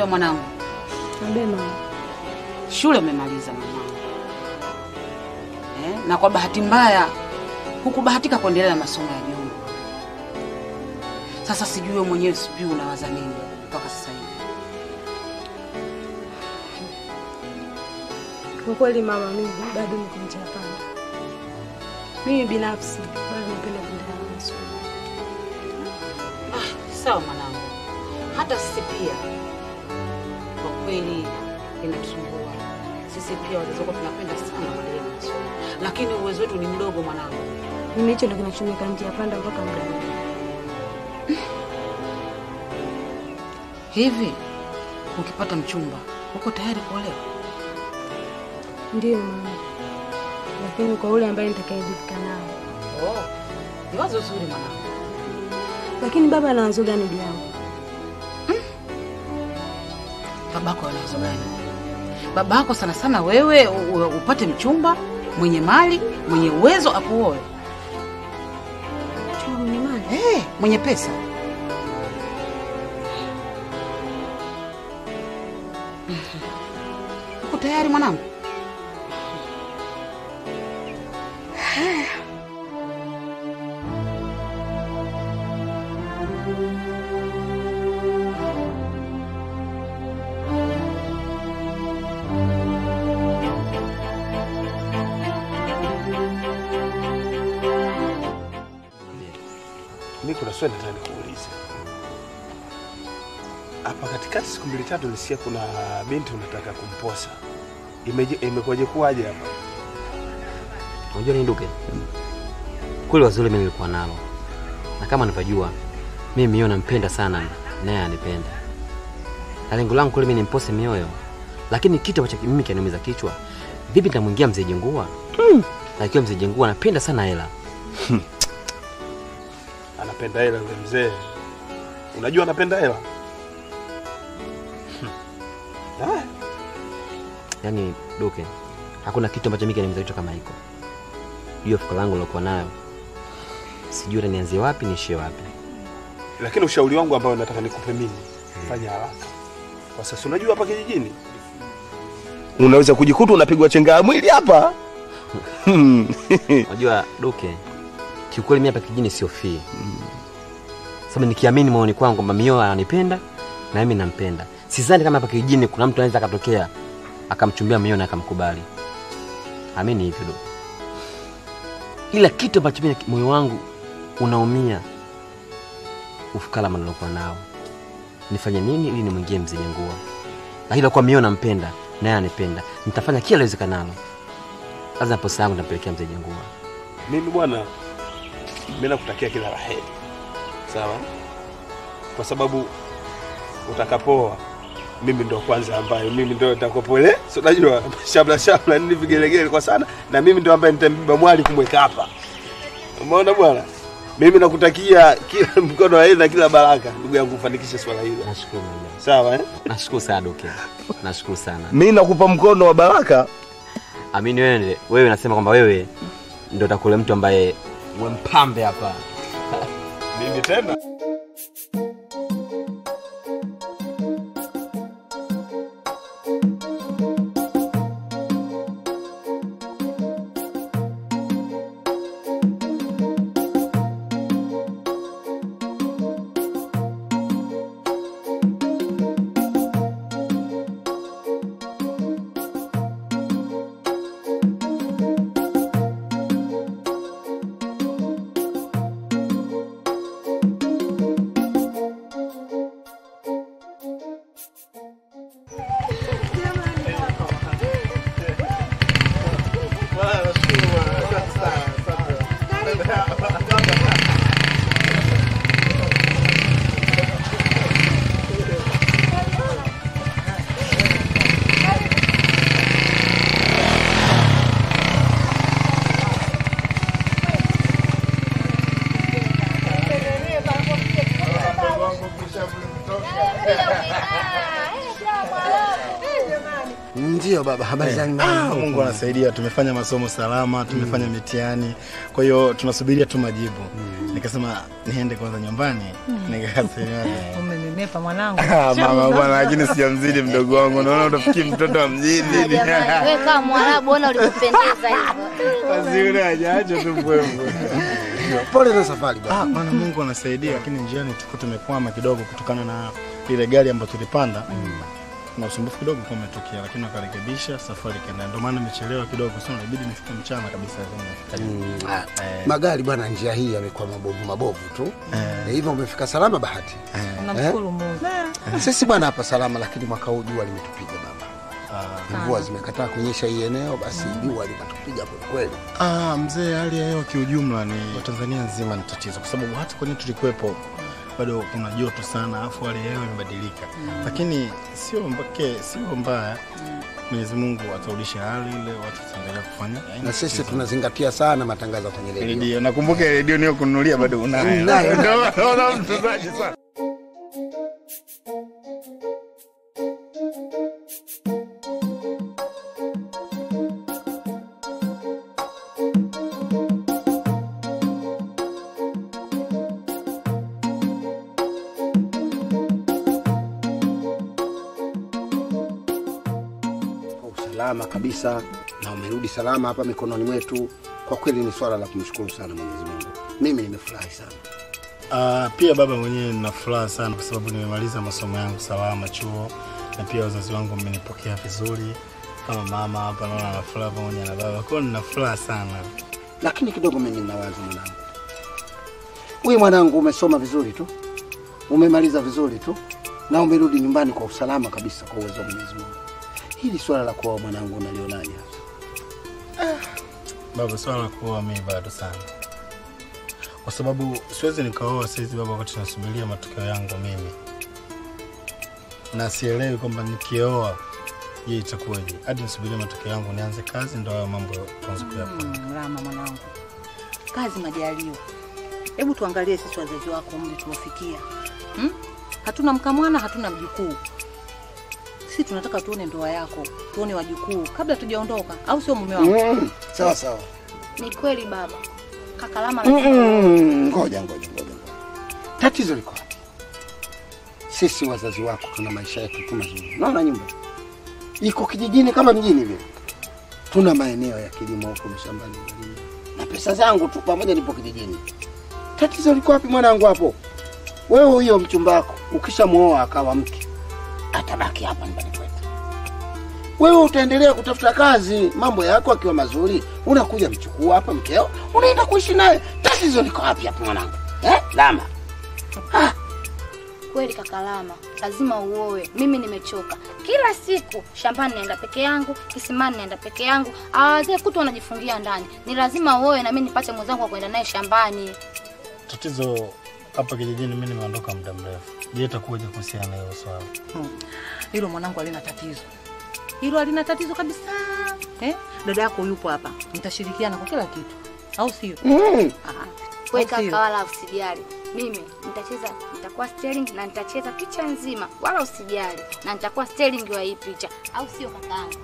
wewe mwanangu? Ambe mama. Shule umemaliza mwanangu. Eh, na kwa bahati mbaya hukubahatika kuendelea na masomo ya juu. Sasa sijui wewe mwenyewe sijui unawaza nini mpaka sasa hivi. Kwa kweli mama, mimi bado niko njia panda. Mimi binafsi bado napenda kuendelea na masomo. Sawa mwanangu, hata sisi pia kwa kweli inatusumbua. Sisi pia wazazi wako tunapenda sana kuendelea na masomo, lakini uwezo wetu ni mdogo mwanangu. Mimi hicho ndio kinachoniweka njia panda mpaka muda huu. Hivi ukipata mchumba uko tayari kuolewa? Ndiyo mama, lakini kwa ule ambaye nitakayeridhika nao. Oh, ni wazo zuri mwanangu. Lakini baba ana wazo gani juu yangu? Babako ana wazo gani? Babako sana sana wewe u- u- upate mchumba mwenye mali, mwenye uwezo akuoe. Mchumba mwenye mali? Eh, mwenye pesa. Mhm. Uko tayari mwanangu? Mimi kuna swali nataka nikuulize. Hapa katikati siku mbili tatu nisikia kuna binti unataka kumposa. Imeje imekuwaje kuwaje hapa? Unajua nini Duke? Kweli wazuri mimi nilikuwa nalo. Na kama unavyojua, mimi mio nampenda sana naye anipenda. Na lengo langu kweli mimi nimpose mioyo. Lakini kitu ambacho mimi kinaniumiza kichwa, vipi nitamwingia mzee Jengua? Na ikiwa mzee Jengua anapenda sana hela. Anapenda hela yule mzee. Unajua anapenda hela? Haya. Yaani Duke, hakuna kitu ambacho mimi kinaniumiza kichwa kama hiko. Hiyo fikra langu nilokuwa nayo. Sijui hata nianzie wapi niishie wapi. Lakini ushauri wangu ambao nataka nikupe mimi, fanya haraka. Kwa sasa unajua hapa kijijini unaweza kujikuta unapigwa chenga ya mwili hapa. Unajua Duke, kiukweli mimi hapa kijini sio fii. Sababu nikiamini moyoni kwangu kwamba Mio ananipenda na mimi nampenda. Sidhani kama hapa kijijini kuna mtu anaweza akatokea akamchumbia Mio na akamkubali. Amini hivyo Duke. Ila kitu ambacho mimi moyo wangu unaumia ufukara nilokuwa nao. Nifanye nini ili nimwingie mzee Nyangua? Lakini kwa Mio nampenda naye anipenda. Nitafanya kila liwezekanalo. Lazima posa yangu nitampelekea mzee Nyangua. Mimi bwana, mimi nakutakia kila la heri, sawa? Kwa sababu utakapoa mimi ndo kwanza ambayo mimi ndo nitakopole, si unajua shabla shabla nini vigelegele kwa sana, na mimi ndo ambaye nitambeba mwali kumweka hapa. Umeona bwana, mimi nakutakia kila mkono wa heri na kila baraka, ndugu yangu, ufanikishe swala hilo. Nashukuru mama. Sawa eh? Nashukuru sana Duke. Nashukuru sana. Mimi nakupa mkono wa baraka. Amini wewe wewe unasema kwamba wewe ndio utakule mtu ambaye we mpambe hapa. Mimi tena Ndio baba, habari za Ah, nyumbani? Mungu anasaidia, tumefanya masomo salama, tumefanya mitihani, kwa hiyo tunasubiria tu majibu. Nikasema niende kwanza nyumbani nikasema Umenenepa mwanangu. Ah, mama bwana, lakini sijamzidi mdogo wangu, naona utafikiri mtoto wa mjini. Jamani, wewe kama Mwarabu ona ulivyopendeza hivyo. Basi yule hajaacha tu mbwembwe. Pole na safari baba. Ah, maana Mungu anasaidia, lakini njiani tuko tumekwama kidogo kutokana na ile gari ambayo tulipanda na usumbufu kidogo kwa umetokea, lakini wakarekebisha, safari ikaenda. Ndio maana nimechelewa kidogo, sasa inabidi nifike mchana kabisa. kama nifika. Ah, Eh. Magari bwana, njia hii yamekuwa mabovu mabovu tu. Eh. Hivyo umefika salama bahati. Namshukuru Mungu. Sisi bwana hapa salama, lakini mwaka huu jua limetupiga baba. Ah. Mvua zimekataa kunyesha hii eneo, basi jua linatupiga kwa kweli. Ah, mzee, hali ya hewa kiujumla ni Tanzania nzima ni tatizo, kwa sababu hata kwenye tulikuwepo bado kuna joto sana, afu hali ya hewa imebadilika, lakini sio mbake, sio mbaya. Mwenyezi Mungu atarudisha hali ile, watu wataendelea kufanya Na sisi tunazingatia sana matangazo kwenye redio. redio. Nakumbuka ile redio niyo kununulia bado unayo. Nayo. Ndio naona mtunzaji sana. Kwa usalama kabisa na umerudi salama hapa mikononi mwetu. Kwa kweli ni swala la kumshukuru sana Mwenyezi Mungu. Mimi nimefurahi sana. Ah, pia baba mwenyewe nina furaha sana kwa sababu nimemaliza masomo yangu salama chuo, na pia wazazi wangu wamenipokea vizuri kama mama hapa, naona ana furaha pamoja na baba, kwa hiyo nina furaha sana. Lakini kidogo mimi nina wazo mwanangu. Wewe mwanangu umesoma vizuri tu. Umemaliza vizuri tu. Na umerudi nyumbani kwa usalama kabisa kwa uwezo wa Mwenyezi Mungu. Hili swala la kuoa mwanangu unalionaje? Baba, swala la kuoa mimi bado sana, kwa sababu siwezi nikaoa saizi baba, wakati nasubiria matokeo yangu mimi, na sielewi kwamba nikioa, je, itakuwaje? Hadi nisubirie matokeo yangu nianze kazi, ndo hayo mambo tuanze kuyapanga. Mm, Rama mwanangu, kazi majaliwa. Hebu tuangalie sisi wazazi wako umri tulofikia, hmm? Hatuna mkamwana, hatuna mjukuu. Sisi tunataka tuone ndoa yako, tuone wajukuu kabla tujaondoka, au sio mume wangu? Mm, sawa sawa. Ni kweli baba. Kaka Lama Mm, lazima mm, Ngoja ngoja ngoja. ngoja. Tatizo liko wapi? Sisi wazazi wako tuna maisha yetu tu mazuri. Naona nyumba iko kijijini kama mjini vile. Tuna maeneo ya kilimo huko mashambani nalima. na pesa zangu tu pamoja nipo kijijini. Tatizo liko wapi mwanangu hapo? Wewe huyo mchumba wako ukishamuoa akawa mke atabaki hapa nyumbani kwetu. Wewe utaendelea kutafuta kazi, mambo yako akiwa mazuri, unakuja mchukua hapa mkeo, unaenda kuishi naye. Tatizo liko wapi hapo mwanangu? Eh? Lama. kweli kaka Lama, lazima uoe. Mimi nimechoka. Kila siku shambani naenda peke yangu, kisimani naenda peke yangu. Hawa wazee kutu wanajifungia ndani. Ni lazima uoe na mimi nipate mwenzangu wa kwenda naye shambani. Tatizo hapa kijijini, mimi nimeondoka muda mrefu. Je, itakuwaje kuhusiana na hilo swala? Hilo mwanangu halina tatizo, hilo halina tatizo kabisa. Eh? Dada yako yupo hapa, mtashirikiana kwa kila kitu, au sio? Mm. Ah, wewe Au sio? kaka, wala usijali. Mimi nitacheza, nitakuwa sterling na nitacheza picha nzima, wala usijali, na nitakuwa sterling wa hii picha, au sio kakaangu?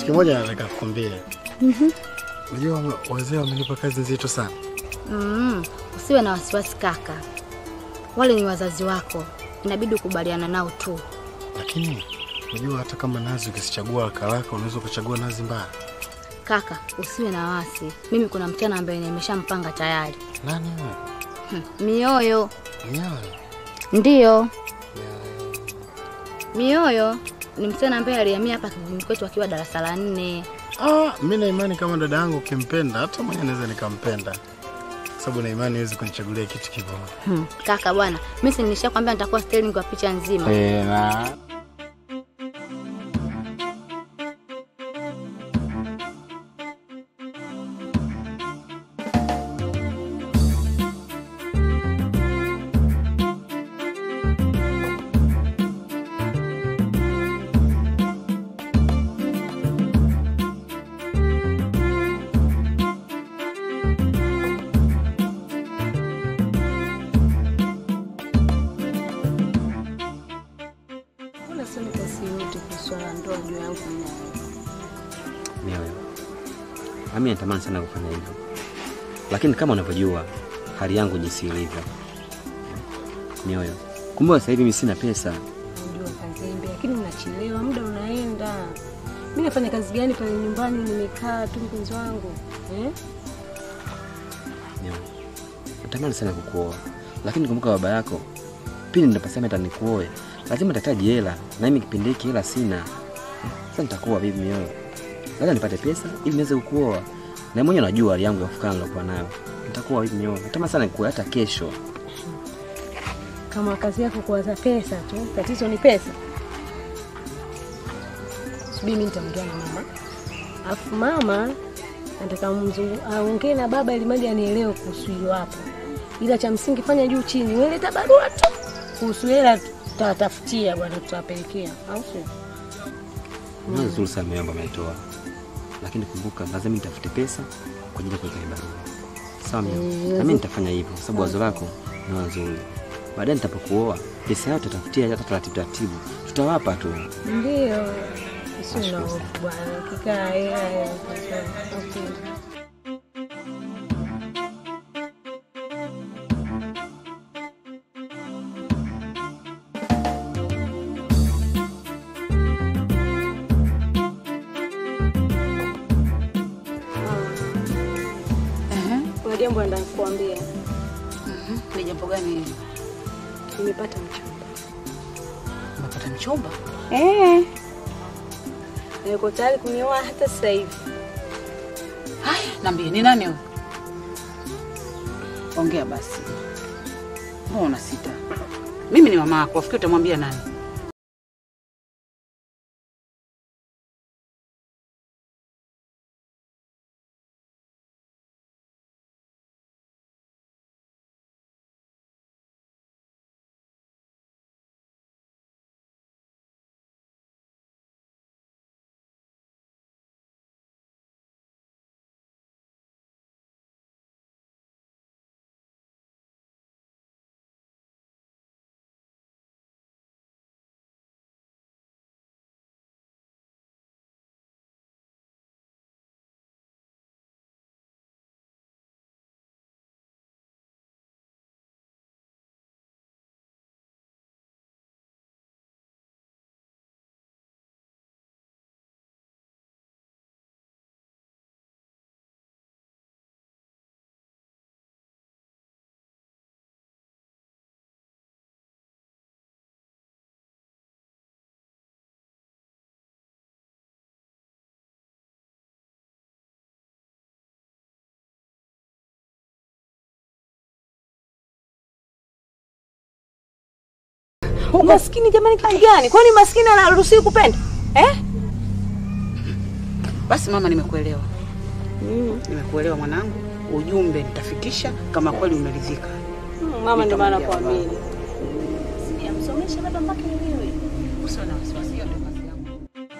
kimoja nataka kukwambia. Unajua wazee wamenipa kazi nzito sana. Mm, usiwe na wasiwasi kaka, wale ni wazazi wako, inabidi ukubaliana nao tu. Lakini unajua hata kama nazi ukisichagua karaka unaweza ukachagua nazi mbaya. Kaka, usiwe na wasi, mimi kuna msichana ambaye nimeshampanga tayari. Nani wewe? Hmm, Mioyo Mnyawe. ndiyo Mioyo ni msichana ambaye alihamia hapa kijijini kwetu akiwa darasa la nne. Ah, mimi na imani kama dada yangu ukimpenda hata mwenye naweza nikampenda. Sababu na imani hawezi kunichagulia kitu kibaya. Hmm. Kaka bwana, mimi si nilishakwambia nitakuwa styling kwa picha nzima. Eh, na Mbona sema kasi yote kwa swala la ndoa juu yangu mwenyewe? Mioyo, nami natamani sana kufanya hivyo, lakini kama unavyojua hali yangu jinsi ilivyo. Mioyo, kumbe sasa hivi mimi sina pesa. Najua kazembe, lakini unachelewa, muda unaenda. Mimi nafanya kazi gani pale nyumbani? Nimekaa tu mpenzi wangu eh? Mioyo, natamani sana kukuoa, lakini kumbuka baba yako pindi nitapasema hata nikuoe, lazima nitahitaji hela, na mimi kipindi hiki hela sina. Sasa nitakuoa vipi Mioyo? Lazima nipate pesa ili niweze kukuoa, na mwenyewe unajua hali yangu ya fukara nilokuwa nayo. Nitakuoa vipi Mioyo? Natamani sana nikuoe hata kesho. Kama kazi yako kuwaza pesa tu, tatizo ni pesa. Subiri mimi nitaongea na mama, alafu mama nataka mzungu aongee na baba ili mali anielewe kuhusu hilo hapo, ila cha msingi fanya juu chini, weleta barua tu kuhusu hela, tutawatafutia bwana, tutawapelekea, au sio? Ni nzuri sana mioyo ambayo ametoa, lakini kumbuka, lazima nitafute pesa kwa ajili ya kuweka hii barua. Sawa mioyo? Mm, Na mimi nitafanya hivyo kwa sababu wazo lako ni wazo zuri. Baadaye nitapokuoa pesa yao tutatafutia hata taratibu taratibu, tutawapa tu. Ndio, sio na Nashukuru hofu bwana, kikaa hela hela, okay. Kuna jambo nataka kukuambia. Ni jambo gani hili? Nimepata mchumba. Umepata mchumba? Eh. Niko tayari kunioa hata sasa hivi. Haya, niambie ni nani huyo? Ongea basi. Mbona unasita? Mimi ni mama yako, afikiri utamwambia nani? Umaskini jamani kitu gani? Kwani maskini anaruhusiwi kupenda? Eh? Basi mama, nimekuelewa. Nimekuelewa mwanangu, ujumbe nitafikisha kama kweli umeridhika. Mama ndio maana Nitamwambia kuamini. Sijamsomesha baba mpaka nielewe. Usiwe na wasiwasi, hiyo ndio kazi yangu.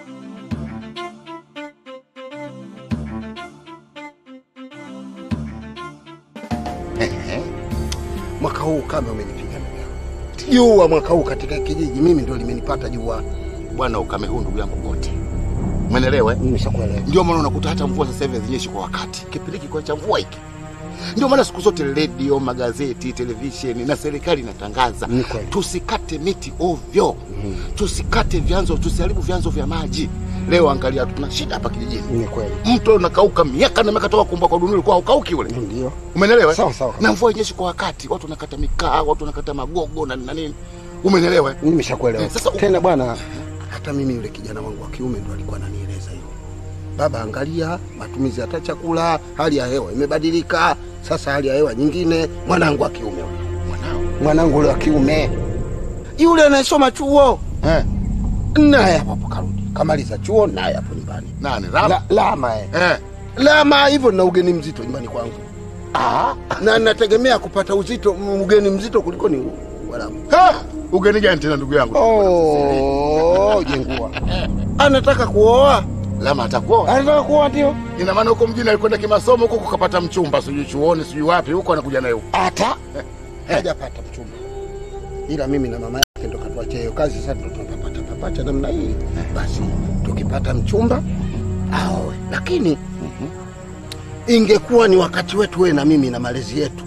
Ehe. Mwaka huu kama umenipiga ndugu yangu. Jua mwaka huu katika kijiji mimi ndio limenipata jua. Bwana ukame huu ndugu yangu wote. Umeelewa? eh? Nimeshakuelewa. Ndio maana unakuta hata mvua sasa hivi hazinyeshi kwa wakati. Kipindi hiki kwa cha mvua hiki. Ndio maana siku zote redio, magazeti, televisheni na serikali inatangaza Ni kweli. tusikate miti ovyo, tusikate vyanzo, tusiharibu vyanzo vya maji. Leo angalia, tuna shida hapa kijijini, Ni kweli. mto unakauka miaka na miaka toka kuumba kwa dunia ulikuwa haukauki ule. Ndio. Umenelewa? Sawa, sawa. Na mvua yenyeshi kwa wakati, watu wanakata mikaa, watu wanakata magogo na na nini. Umenelewa? Nimeshakuelewa. Eh, sasa- tena bwana, hata mimi yule kijana wangu wa kiume ndo alikuwa ananieleza hilo. Baba, angalia matumizi hata chakula, hali ya hewa imebadilika. Sasa hali ya hewa nyingine. Mwanangu wa kiume yule. Mwanao. Mwanangu yule wa kiume. Yule anayesoma chuo. Eh. Naye hapo hapo karudi. Kamaliza chuo naye hapo nyumbani. Nani? Lama. La, lama eh. eh. Lama hivyo na ugeni mzito nyumbani kwangu. Ah, na nategemea kupata uzito ugeni mzito kuliko ni wala. Ha! Ugeni gani tena ndugu yangu? Oh, jengua. Anataka kuoa. Lama atakuoa. Anataka kuoa ndio. Ina maana huko mjini alikwenda kimasomo huko kukapata mchumba, sijui chuoni, sijui wapi, huko anakuja naye huko. Hata hajapata mchumba. Ila mimi na mama yake ndo katuachia hiyo kazi, sasa ndo tunapata papata namna hii. Basi tukipata mchumba aoe. Lakini ingekuwa ni wakati wetu wewe na mimi na malezi yetu.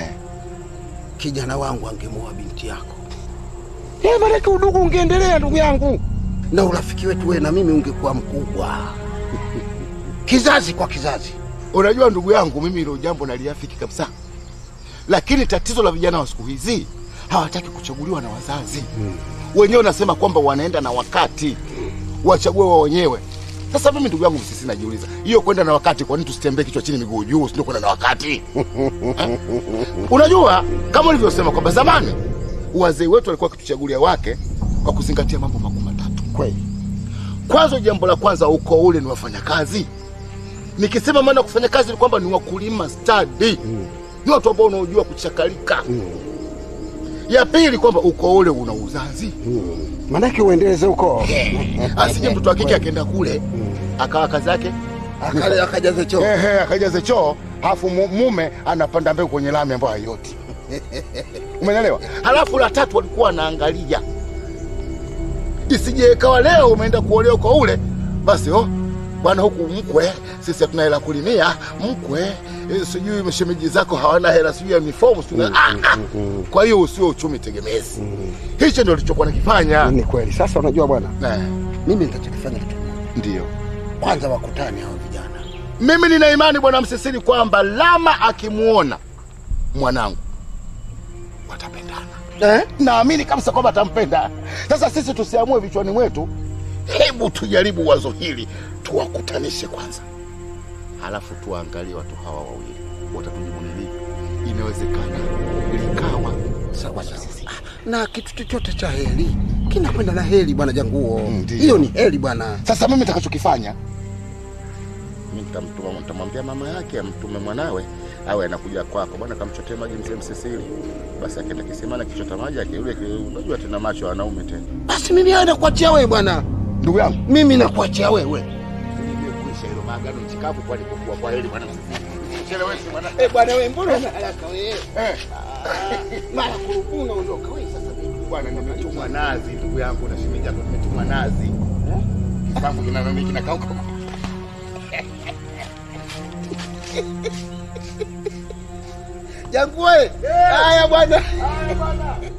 Kijana wangu angemoa binti yako. Eh, maanake udugu ungeendelea ndugu yangu, na urafiki wetu wewe na mimi ungekuwa mkubwa kizazi kwa kizazi. Unajua ndugu yangu, mimi hilo jambo naliafiki kabisa, lakini tatizo la vijana wa siku hizi hawataki kuchaguliwa na wazazi wenyewe. Wanasema kwamba wanaenda na wakati, wachague wao wenyewe. Sasa mimi ndugu yangu, sisi najiuliza hiyo kwenda na wakati, kwa nini tusitembee kichwa chini miguu juu, sio kwenda na wakati Eh? Unajua kama ulivyosema kwamba zamani wazee wetu walikuwa wakituchagulia wake kwa kuzingatia mambo makuu matatu. Kweli. Kwanza, jambo la kwanza, ukoo ule ni wafanyakazi. Nikisema maana kufanya kazi ni kwamba ni wakulima stadi, ni watu ambao wanaojua kuchakalika. Ya pili, kwamba ukoo ule una uzazi, Manake uendeleze ukoo. asije mtoto wa kike akaenda kule akawa kazi yake Akale- akajaze choo. Ehe, akajaze choo, halafu mu- mume anapanda mbegu kwenye lami ambayo haioti. Umeelewa? Halafu la tatu walikuwa wanaangalia isije ikawa leo umeenda kuolewa kwa ule basi, oh bwana, huku mkwe sisi hatuna hela kulimia mkwe, eh, sijui mashemeji zako hawana hela sijui ya mifomu sijui na- ah, ah. Kwa hiyo usio uchumi tegemezi. Hicho ndio lichokuwa nakifanya. Ni kweli. Sasa unajua bwana, Eh, mimi nitachokifanya kitu Ndio. kwanza, wakutane hao vijana. Mimi nina imani bwana Msisiri kwamba Lama akimuona mwanangu watapendana. Eh? Naamini kabisa kwamba atampenda. Sasa sisi tusiamue vichwani mwetu, hebu tujaribu wazo hili, tuwakutanishe kwanza, halafu tuwaangalie watu hawa wawili watatujibu ni lipi. Inawezekana likawa sawa sawa. Na kitu chochote cha heri kinakwenda na heri bwana Janguo. Ndio. Hiyo ni heri bwana. Sasa mimi nitakachokifanya mimi nitamtuma, nitamwambia mama yake amtume mwanawe awe anakuja kwako, bwana, kamchotee maji mzee Msisiri. Basi akienda kisimani akichota maji akirudi, aki- unajua tena macho ya wanaume tena. Basi mimi haya nakuachia wewe bwana. Ndugu yangu, Mimi nakuachia wewe. kuisha hilo maagano mchikavu kwa alipokuwa kwa heri bwana Msisiri. Chelewesi bwana. Eh bwana wewe, mbona una haraka wewe? Eh. Mara kurupu unaondoka wewe sasa. Bwana, nimetumwa nazi ndugu yangu na shemeji yako, nimetumwa nazi. Kisambu kina nani kinakauka. Janguo. Haya bwana. Haya bwana.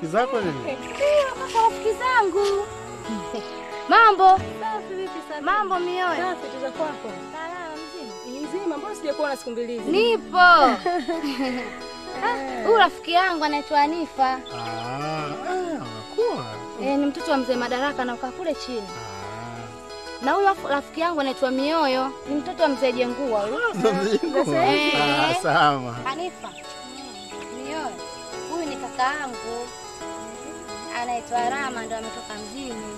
rafiki zako nini? Ndio, kaka rafiki zangu. Mambo. Mambo mioyo. Safi tuza kwako. Salama mzima. Ni mzima, mbona sijakuona siku mbili hizi? Nipo. Ah, Huyu rafiki yangu anaitwa Anifa. Ah, ah, unakuwa. Eh, ni mtoto wa mzee Madaraka na ukaa kule chini. Na huyu afu- rafiki yangu anaitwa Mioyo, ni mtoto wa mzee Jengua huyu. Ndo mjingo. Eh. Ah, sawa. Anifa. Mioyo. Huyu ni kaka yangu. Anaitwa Rama ndo ametoka mjini.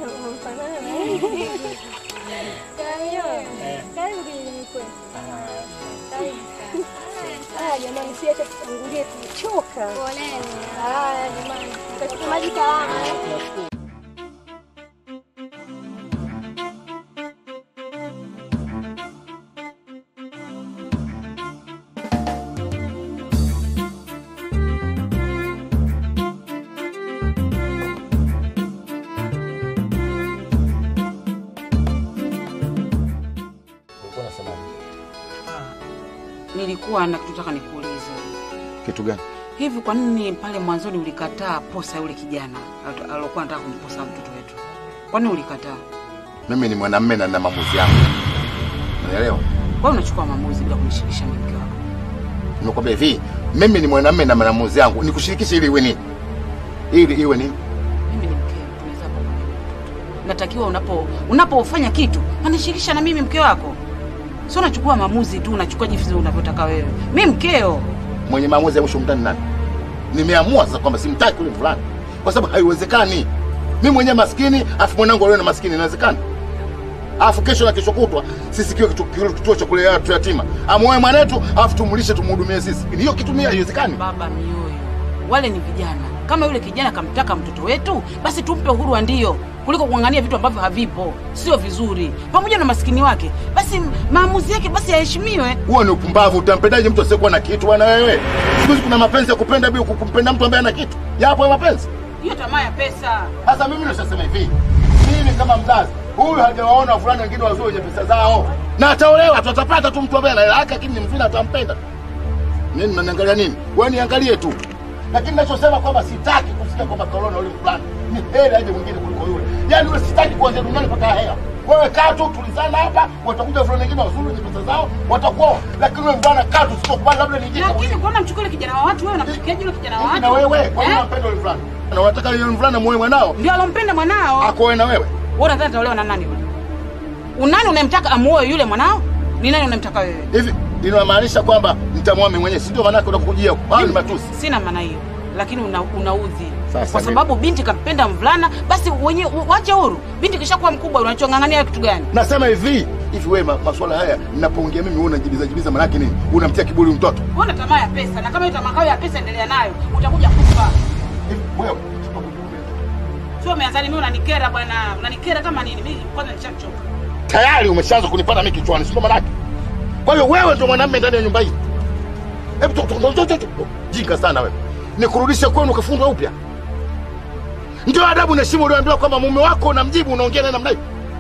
Haya jamani, siacha tutangulie, tumechoka. Poleni. Haya jamani, tutachukua maji salama. eh? Ulikuwa unasemaje? Nilikuwa na kitu nataka nikuulize. Kitu gani? Hivi kwa nini pale mwanzoni ulikataa posa yule kijana alo- alokuwa anataka kumposa mtoto wetu? Kwa nini ulikataa? Mimi ni mwanamume na nina maamuzi yangu. Unaelewa? Kwa nini unachukua maamuzi bila kunishirikisha mimi mke wako? Nimekwambia hivi, mimi ni mwanamume na maamuzi yangu. Nikushirikishe ili iwe nini? Ili iwe nini? Mimi ni mkeo, tunaweza kuwa natakiwa unapo unapofanya kitu anishirikisha na mimi mke wako. Sio unachukua maamuzi tu, unachukua jinsi unavyotaka wewe. Mimi mkeo. Mwenye maamuzi ya mwisho mtani nani? Nimeamua sasa kwamba simtaki yule fulani. Kwa sababu haiwezekani. Mimi mwenyewe maskini, afu mwanangu leo na maskini inawezekana? Alafu kesho na kesho kutwa sisi kiwe kitu- kitu- kituo cha kulea watu yatima. Amuoe mwanetu, alafu tumlishe tumhudumie sisi. Hiyo kitu mimi haiwezekani. Baba mioyo, wale ni vijana. Kama yule kijana kamtaka mtoto wetu, basi tumpe uhuru wa ndio, kuliko kuangania vitu ambavyo havipo, sio vizuri. Pamoja na maskini wake, basi maamuzi yake basi yaheshimiwe. Huo ni upumbavu. Utampendaje mtu asiyekuwa na kitu bwana wewe? Siku hizi kuna mapenzi ya kupenda bila kumpenda mtu ambaye ana kitu. Yapo hayo mapenzi. Hiyo tamaa ya pesa. Sasa mimi nashasema hivi, mimi kama mzazi, huyu hajawaona wavulana wengine wazuri wenye pesa zao, na ataolewa tu, atapata tu mtu ambaye ana hela yake, lakini ni mzuri, atampenda. Nini mnaniangalia nini? Wewe niangalie tu, lakini nachosema kwamba sitaki kusikia kwamba kaolewa yule fulani, ni heri aje mwingine kuliko yule. Yaani wewe sitaki kuanzia duniani mpaka hela. Wewe kaa tu, tulizana hapa, watakuja wavulana wengine wazuri wenye pesa zao, watakuoa, lakini wewe mvulana kaa tu, sitokubali, labda ni jinga Lakini kuona mchukue yule kijana wa watu, wewe unamchukiaje yule kijana wa watu? na wewe, kwa nini Eh? unampenda yule mvulana? Na unataka yule mvulana muoe mwanao Ndio alompenda mwanao. akoe na wewe? Wewe unadhani ataolewa na nani yule? Unani unayemtaka amuoe yule mwanao? Ni nani unayemtaka wewe? hivi inamaanisha kwamba nitamwoa mimi mwenyewe, si ndio? Maanake unakujia hayo ni matusi. Sina maana hiyo, lakini una, unaudhi Sasa kwa mimi- sababu binti kampenda mvulana, basi wenye wache huru. Binti kishakuwa mkubwa, unachong'ang'ania kitu gani? Nasema hivi hivi, wewe ma- masuala haya ninapoongea mimi, wewe unajibiza jibiza, maanake nini? Unamtia kiburi mtoto Una tamaa ya pesa, na kama hiyo tamaa yako ya pesa endelea nayo, utakuja kufa. hivi. Wewe Sio umeanzani, mimi unanikera bwana, unanikera kama nini? Mimi kwanza nishachoka. tayari umeshaanza kunipata mimi kichwani, si ndio? Maanake kwa hiyo wewe ndio mwanamume ndani ya nyumba hii. Hebu to- to- to- to- to- jinga sana wewe, nikurudishe kwenu ukafundwa upya. Ndio adabu na heshima ulioambiwa kwamba mume wako unamjibu, unaongea naye namna hiyo.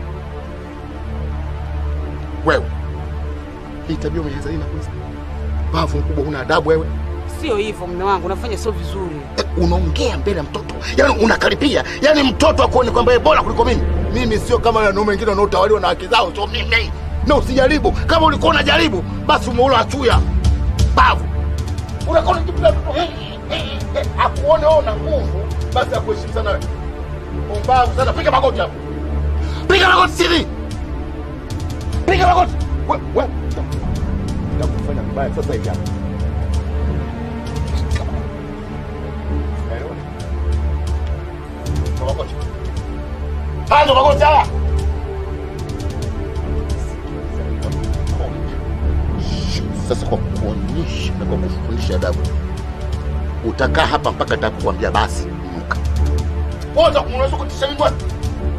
Wewe hii tabia umeanza lini kwanza? Bavu mkubwa, una adabu wewe. Sio hivyo mume wangu, unafanya sio vizuri. Eh, unaongea mbele ya mtoto, yaani unakaripia, yaani mtoto akuone kwamba yeye bora kuliko mimi. Mimi sio kama wanaume wengine wanaotawaliwa na haki zao, sio mimi. Na usijaribu, kama ulikuwa unajaribu basi umeula achuya bavu. Unakuwa unajipiga mtoto eh, eh, eh, akuone wewe una nguvu, basi akuheshimu sana wewe. Umbavu sana, piga magoti hapo, piga magoti siri, piga magoti wewe, wewe nitakufanya mbaya sasa hivi hapa. Magoti. Haya ndo magoti haya. Sasa kwa kuonyesha na kwa kufundisha adabu, utakaa hapa mpaka nitakuambia basi inuka. Wote unaweza kutisha mimi bwana.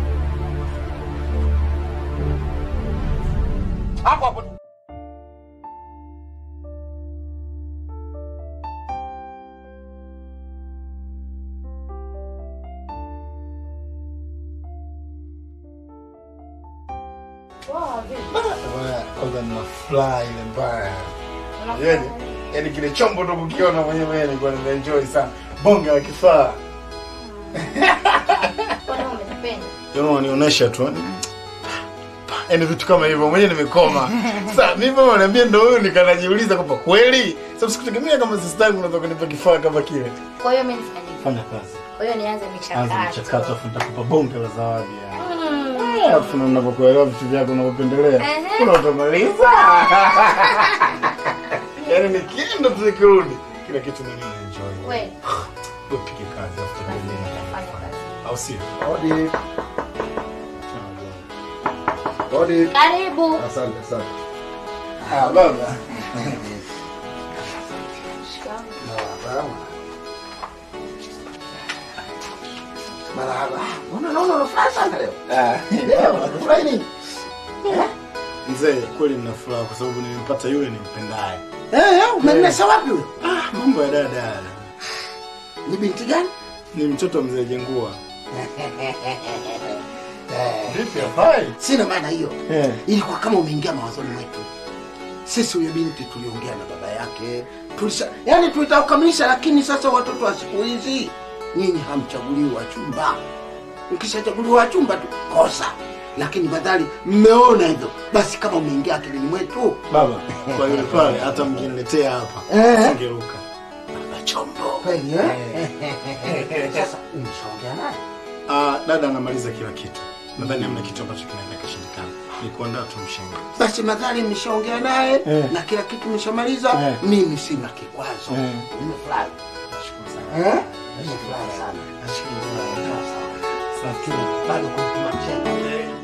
Hapo hapo. Bwana, kwanza nina furaha ile mbaya. Yaani, yaani kile chombo ndo kukiona mwenyewe mwenyewe nilikuwa nimeenjoy sana. Bonge la kifaa. Kwani wewe umenipenda? Yaani unanionyesha tu. yaani, Yaani vitu kama hivyo mwenyewe nimekoma. Sasa mimi mama ananiambia ndio huyo nikanajiuliza kwamba kweli? Sababu sikutegemea kama sister yangu unaweza kunipa kifaa kama kile. Kwa hiyo mimi nifanye nini? Fanya kazi. Kwa hiyo nianze Anza michakato. mchakato afu nitakupa bonge la zawadi yani. Mm. Alafu na unavyokuelewa vitu vyako unavyopendelea. Ehe. Kuna utamaliza. Yaani nikienda tu nikirudi kila kitu mimi na enjoy. Wewe Wewe pige kazi afu tuendelee. fanya kazi. Au sio? Hodi. Hodi. Karibu. Asante, asante. Ah baba. Marahaba. Marahaba. Mbona naona unafurahi sana leo? Leo unafurahi nini? Mzee, kweli nina furaha kwa sababu nimempata yule nimpendaye. Eh, eh, umenasa wapi huyo? Ah, mambo ya dada. Ni binti gani? Ni mtoto wa mzee Jengua. Vipi hafai? Sina maana hiyo. Eh. Ilikuwa kama umeingia mawazoni mwetu. Sisi huyo binti tuliongea na baba yake. Tulisa, yani tulitaka kukamilisha lakini sasa watoto wa siku hizi nyinyi hamchaguliwi wachumba. Mkishachaguliwa wachumba tu kosa. Lakini badali mmeona hivyo, basi kama umeingia akilini mwetu, Baba, kwa yule pale hata mkiniletea hapa. Eh. Singeruka. baba chombo. Kweli eh? Sasa umeshaongea naye? Ah, dada anamaliza kila kitu. Nadhani hamna kitu ambacho kinaweza kishindikana. Ni kuandaa tu mshenga. Basi madhali mmeshaongea naye Eh. na kila kitu mmeshamaliza, Eh. mimi sina kikwazo. Eh. Nimefurahi. Nashukuru sana. Eh? Nimefurahi sana. Nashukuru sana. Lakini bado kumtuma mshenga.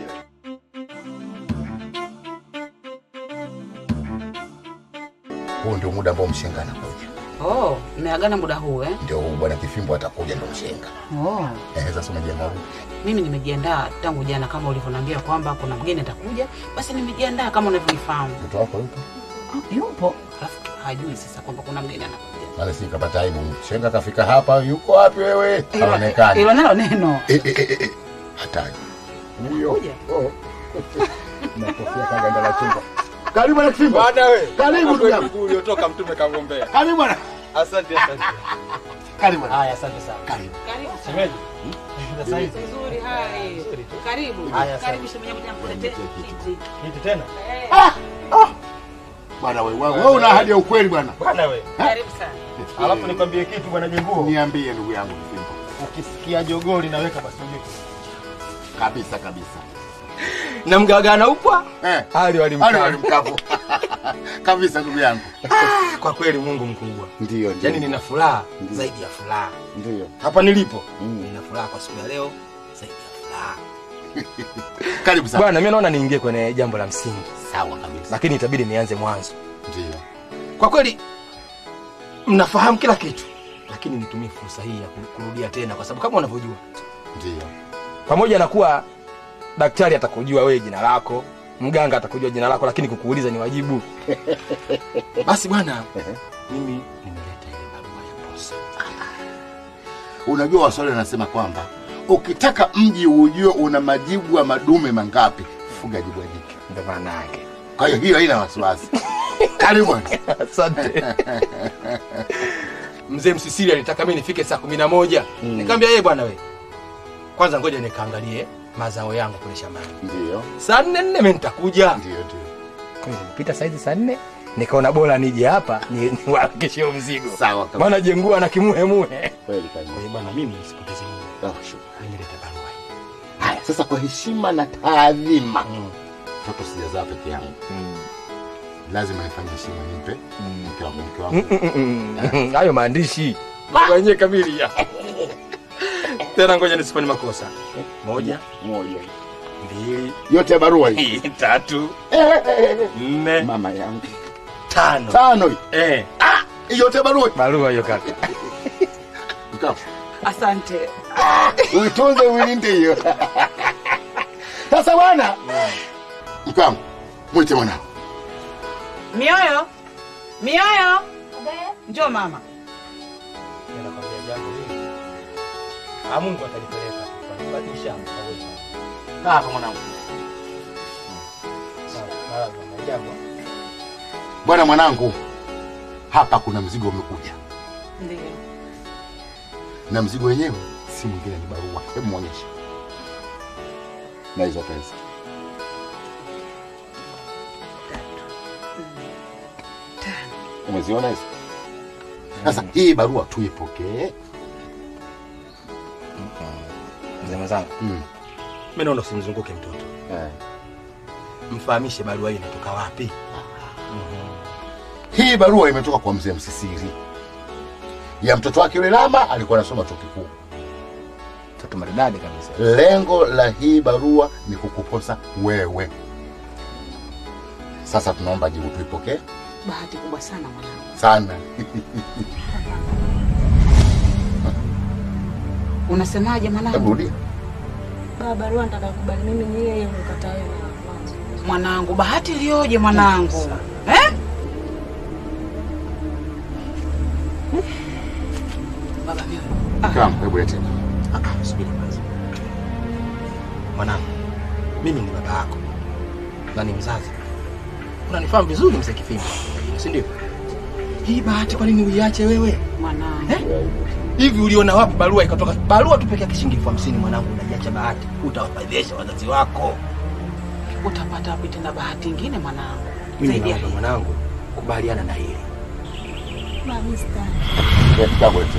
Huu ndio muda ambao mshenga anakuja. Oh, mmeagana muda huu eh? Ndio huu bwana Kifimbo atakuja ndo mshenga. Oh. Eh, sasa umejiandaa vipi? Mimi nimejiandaa tangu jana kama ulivyoniambia kwamba kuna mgeni atakuja, basi nimejiandaa kama unavyonifahamu. Mtoto wako yupo? Oh, yupo. Alafu hajui sasa kwamba kuna mgeni anakuja. Maana si kapata aibu. Mshenga kafika hapa, yuko wapi wewe? Hilo- Haonekani. Hilo nalo neno. Eh, eh, eh, eh. Hatari. Huyo. Kuja. Oh. Nakofia kaganda la chumba. Karibu bwana Kifimbo. Bwana we. Karibu ndugu yangu. Mguu uliotoka mtume kagombea. Karibu bwana. Asante asante. Karibu bwana. Haya asante sana. Karibu. Karibu. Shemeji. Sasa hivi. Nzuri, hai. Karibu. Haya, asante. Karibu shemeji kuja nikuletee kiti. Kiti tena. Bwana wewe, wewe una ahadi ya ukweli bwana. Bwana we. Karibu sana. Alafu nikwambie kitu bwana Jenguo. Niambie ndugu yangu Kifimbo. Ukisikia jogoo linaweka basi ujue. Kabisa kabisa. Na mgagana upwa? Eh. Hali walimkaa. Hali walimkapo. kabisa ndugu yangu. Kwa kweli Mungu mkubwa. Ndio ndio. Yaani nina furaha Ndiyo. zaidi ya furaha. Ndio. Hapa nilipo Mm. nina furaha kwa siku ya leo zaidi ya furaha. Karibu sana. Bwana, mimi naona niingie kwenye jambo la msingi, Sawa kabisa. lakini itabidi nianze mwanzo. Ndio. Kwa kweli mnafahamu kila kitu, lakini nitumie fursa hii ya ku- kurudia tena, kwa sababu kama unavyojua, Ndio. pamoja na kuwa daktari atakujua wewe jina lako, mganga atakujua jina lako, lakini kukuuliza ni wajibu. Basi bwana, mimi nimeleta ile barua ya posa. Unajua Waswahili wanasema kwamba ukitaka mji ujue una majibu ya madume mangapi, fuga jibwa jike. Ndio maana yake. Kwa hiyo hiyo haina wasiwasi. Karibu bwana. Asante. Mzee Msisili alitaka mimi nifike saa kumi na moja. Nikamwambia yeye bwana we, kwanza ngoja nikaangalie mazao yangu kule shambani. Ndio. Saa nne nne mimi nitakuja. Ndio ndio. Kwa hiyo nilipita saizi saa nne nikaona bora nije hapa ni niwarakishie mzigo. Sawa kabisa. Maana jengua na kimuhemuhe. Kweli kabisa. Kwa hiyo bwana, mimi nisipoteze muda, Oh, shukrani. nimeleta barua hii. Haya, sasa kwa heshima na taadhima, Mm. mtoto sijazaa peke yangu, Mm. lazima nifanye heshima, nimpe Mm. mke wangu, mke Mm, wangu. mm, mm, mm. Hayo maandishi wenyewe kamili ya tena, ngoja nisifanye makosa. Moja, Moja mbili, yote ya barua hii, tatu, nne, mama yangu, tano. tano hii Eh, Hii yote ya barua hii. barua hiyo kaka. Mke wangu, Asante. uitunze uilinde hiyo. Sasa bwana, mke wangu, mwite mwanao. Mioyo. Mioyo. Njoo mama. Nakwambia jambo hili. Ah, Mungu atalipeleka. Atalibadilisha. Hapa mwanangu. Sawa, sawa, bwana, jambo. Bwana mwanangu, hapa kuna mzigo umekuja, Ndio. na mzigo wenyewe si mwingine ni barua. Hebu muonyeshe na hizo pesa. Umeziona hizo? Sasa hii barua tuipokee. Mzee mwenzangu, Mm. mimi naona usimzunguke mtoto, Eh. mfahamishe barua hii inatoka wapi. Hii barua imetoka kwa mzee Msisiri ya mtoto wake yule Lama, alikuwa anasoma chuo kikuu. Mtoto maridadi kabisa. Lengo la hii barua ni kukuposa wewe. Sasa tunaomba jibu tuipokee Bahati kubwa sana mwanangu. sana. Unasemaje Hebu mwanangu? rudia. Baba barua nitakakubali mimi ni yeye umekataa wewe na mwanzo. Mwanangu, bahati iliyoje mwanangu eh? Baba mimi Kama hebu lete. Ah, ah, subiri kwanza. Mwanangu, mimi ni baba yako na ni mzazi. Unanifahamu vizuri mzee Kifimba, si ndio? Hii bahati kwa nini uiache wewe? mwanangu. Eh? Hivi uliona wapi barua ikatoka? Barua tu peke yake shilingi elfu hamsini mwanangu, unaiacha bahati, utawafadhilisha wazazi wako. Utapata wapi tena bahati ingine mwanangu? Mimi Zaidi ya naomba hii. mwanangu, kubaliana na hili. Baba mimi sitaki. Eh, Kitabu lete.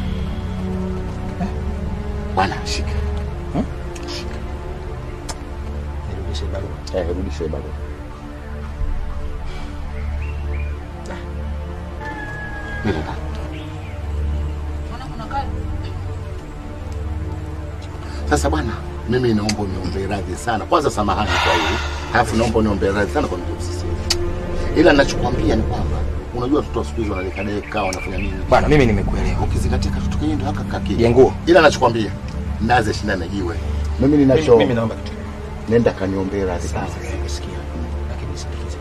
Bwana shika. Nirudishe barua. Eh, rudisha hii barua. Nini bwana? Mwanangu nakaa Sasa bwana, mimi naomba uniombe radhi sana. Kwanza samahani kwa hili, alafu naomba uniombe radhi sana kwa mtu msisi. Ila ninachokwambia ni kwamba unajua watoto wa siku hizi wanadekadeka, wanafanya nini? Bwana, mimi nimekuelewa. Ukizingatia katoto kenyewe ndio haka kaki. Jenguo. Ila nachokwambia naze shindana na jiwe. Mimi ninacho Mimi naomba kitu. nenda kaniombee radhi Sawa, sana. nimesikia. Lakini sikiliza.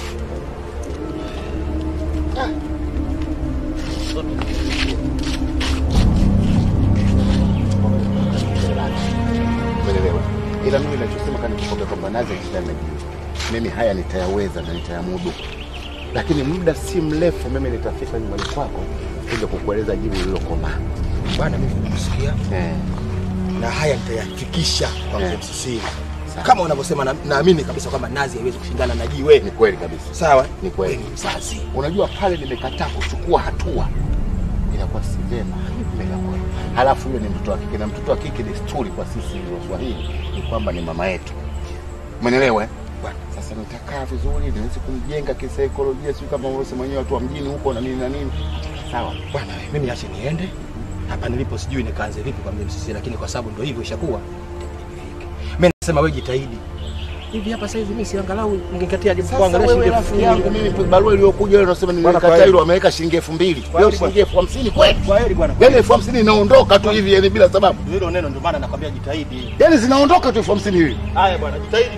Umeelewa? Ila mimi ninachosema kani kukwambia kwamba naze shindana na jiwe. Mimi haya nitayaweza na nitayamudu. Lakini muda si mrefu mimi nitafika nyumbani kwako kuja kukueleza jibu lililokomaa. Bwana, mimi nimekusikia Eh. na haya nitayafikisha kwa mzee Eh. Msisiri. Sawa. Kama unavyosema, na- naamini kabisa kwamba nazi haiwezi kushindana na jiwe. Ni kweli kabisa. Sawa, Ni kweli. Wewe ni mzazi. Unajua pale nimekataa kuchukua hatua inakuwa si vema mbele yako. Halafu yule ni mtoto wa kike na mtoto wa kike desturi kwa sisi Waswahili ni kwamba ni mama yetu. Umeelewa? eh? Bwana. Sasa nitakaa vizuri niweze kumjenga kisaikolojia, sio kama wewe mwenyewe watu wa mjini huko na nini na nini. Sawa. Bwana, mimi ache niende hapa nilipo, sijui nikaanze vipi kwa mzee Msisiri, lakini kwa sababu ndio hivyo ishakuwa, mimi nasema wewe jitahidi hivi hapa saizi, mimi si angalau ningekatia Sasa kuangalia wewe shilingi rafiki elfu yangu kumi. mimi barua iliyokuja leo unasema Bwana, kwa nimekataa heri. ile wameweka shilingi elfu mbili. Kwa Leo heri, shilingi elfu hamsini kweli? Kwa heri bwana, Yaani elfu hamsini inaondoka tu hivi yani bila sababu. hilo neno ndio maana nakwambia jitahidi. Yaani zinaondoka tu elfu hamsini hivi. Haya bwana, jitahidi.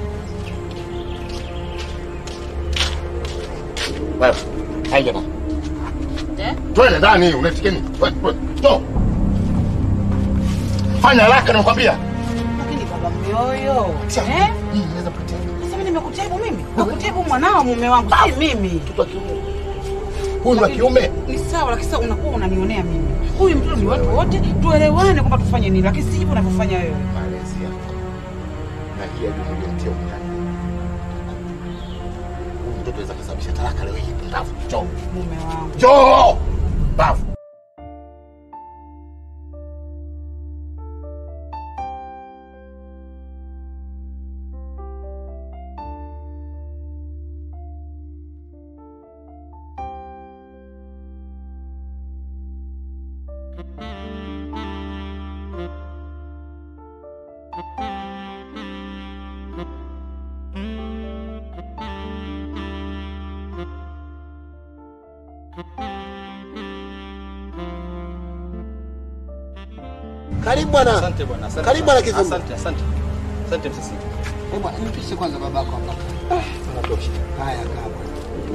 Wewe, haija bwana. Eh? Twende ndani, unaitikia nini? Wewe, wewe, to. Fanya haraka nakwambia. lakini baba mioyo. Sawa. Eh? Hii inaweza kupatia Sasa mimi nimekutibu mimi? Nakutibu mwanao mume wangu, si mimi. mtoto wa kiume. Huyu ni wa kiume. Ni sawa, lakini sasa unakuwa unanionea mimi. Huyu mtoto ni watu wote, tuelewane kwamba tufanye nini, lakini si hivyo unavyofanya wewe. Malezi yako. Na hii ya juhudi ya mtia unyani. Huyu mtoto anaweza kusababisha talaka leo hii. Ndavu, njoo. Mume wangu. Njoo. Bavu. Karibu bwana. Asante bwana, asante. Karibu bwana Kifumbu. Asante, asante. Asante Msisiri. Eh, bwana, nipishe kwanza babako hapa. Unatosha. Haya, kaa bwana.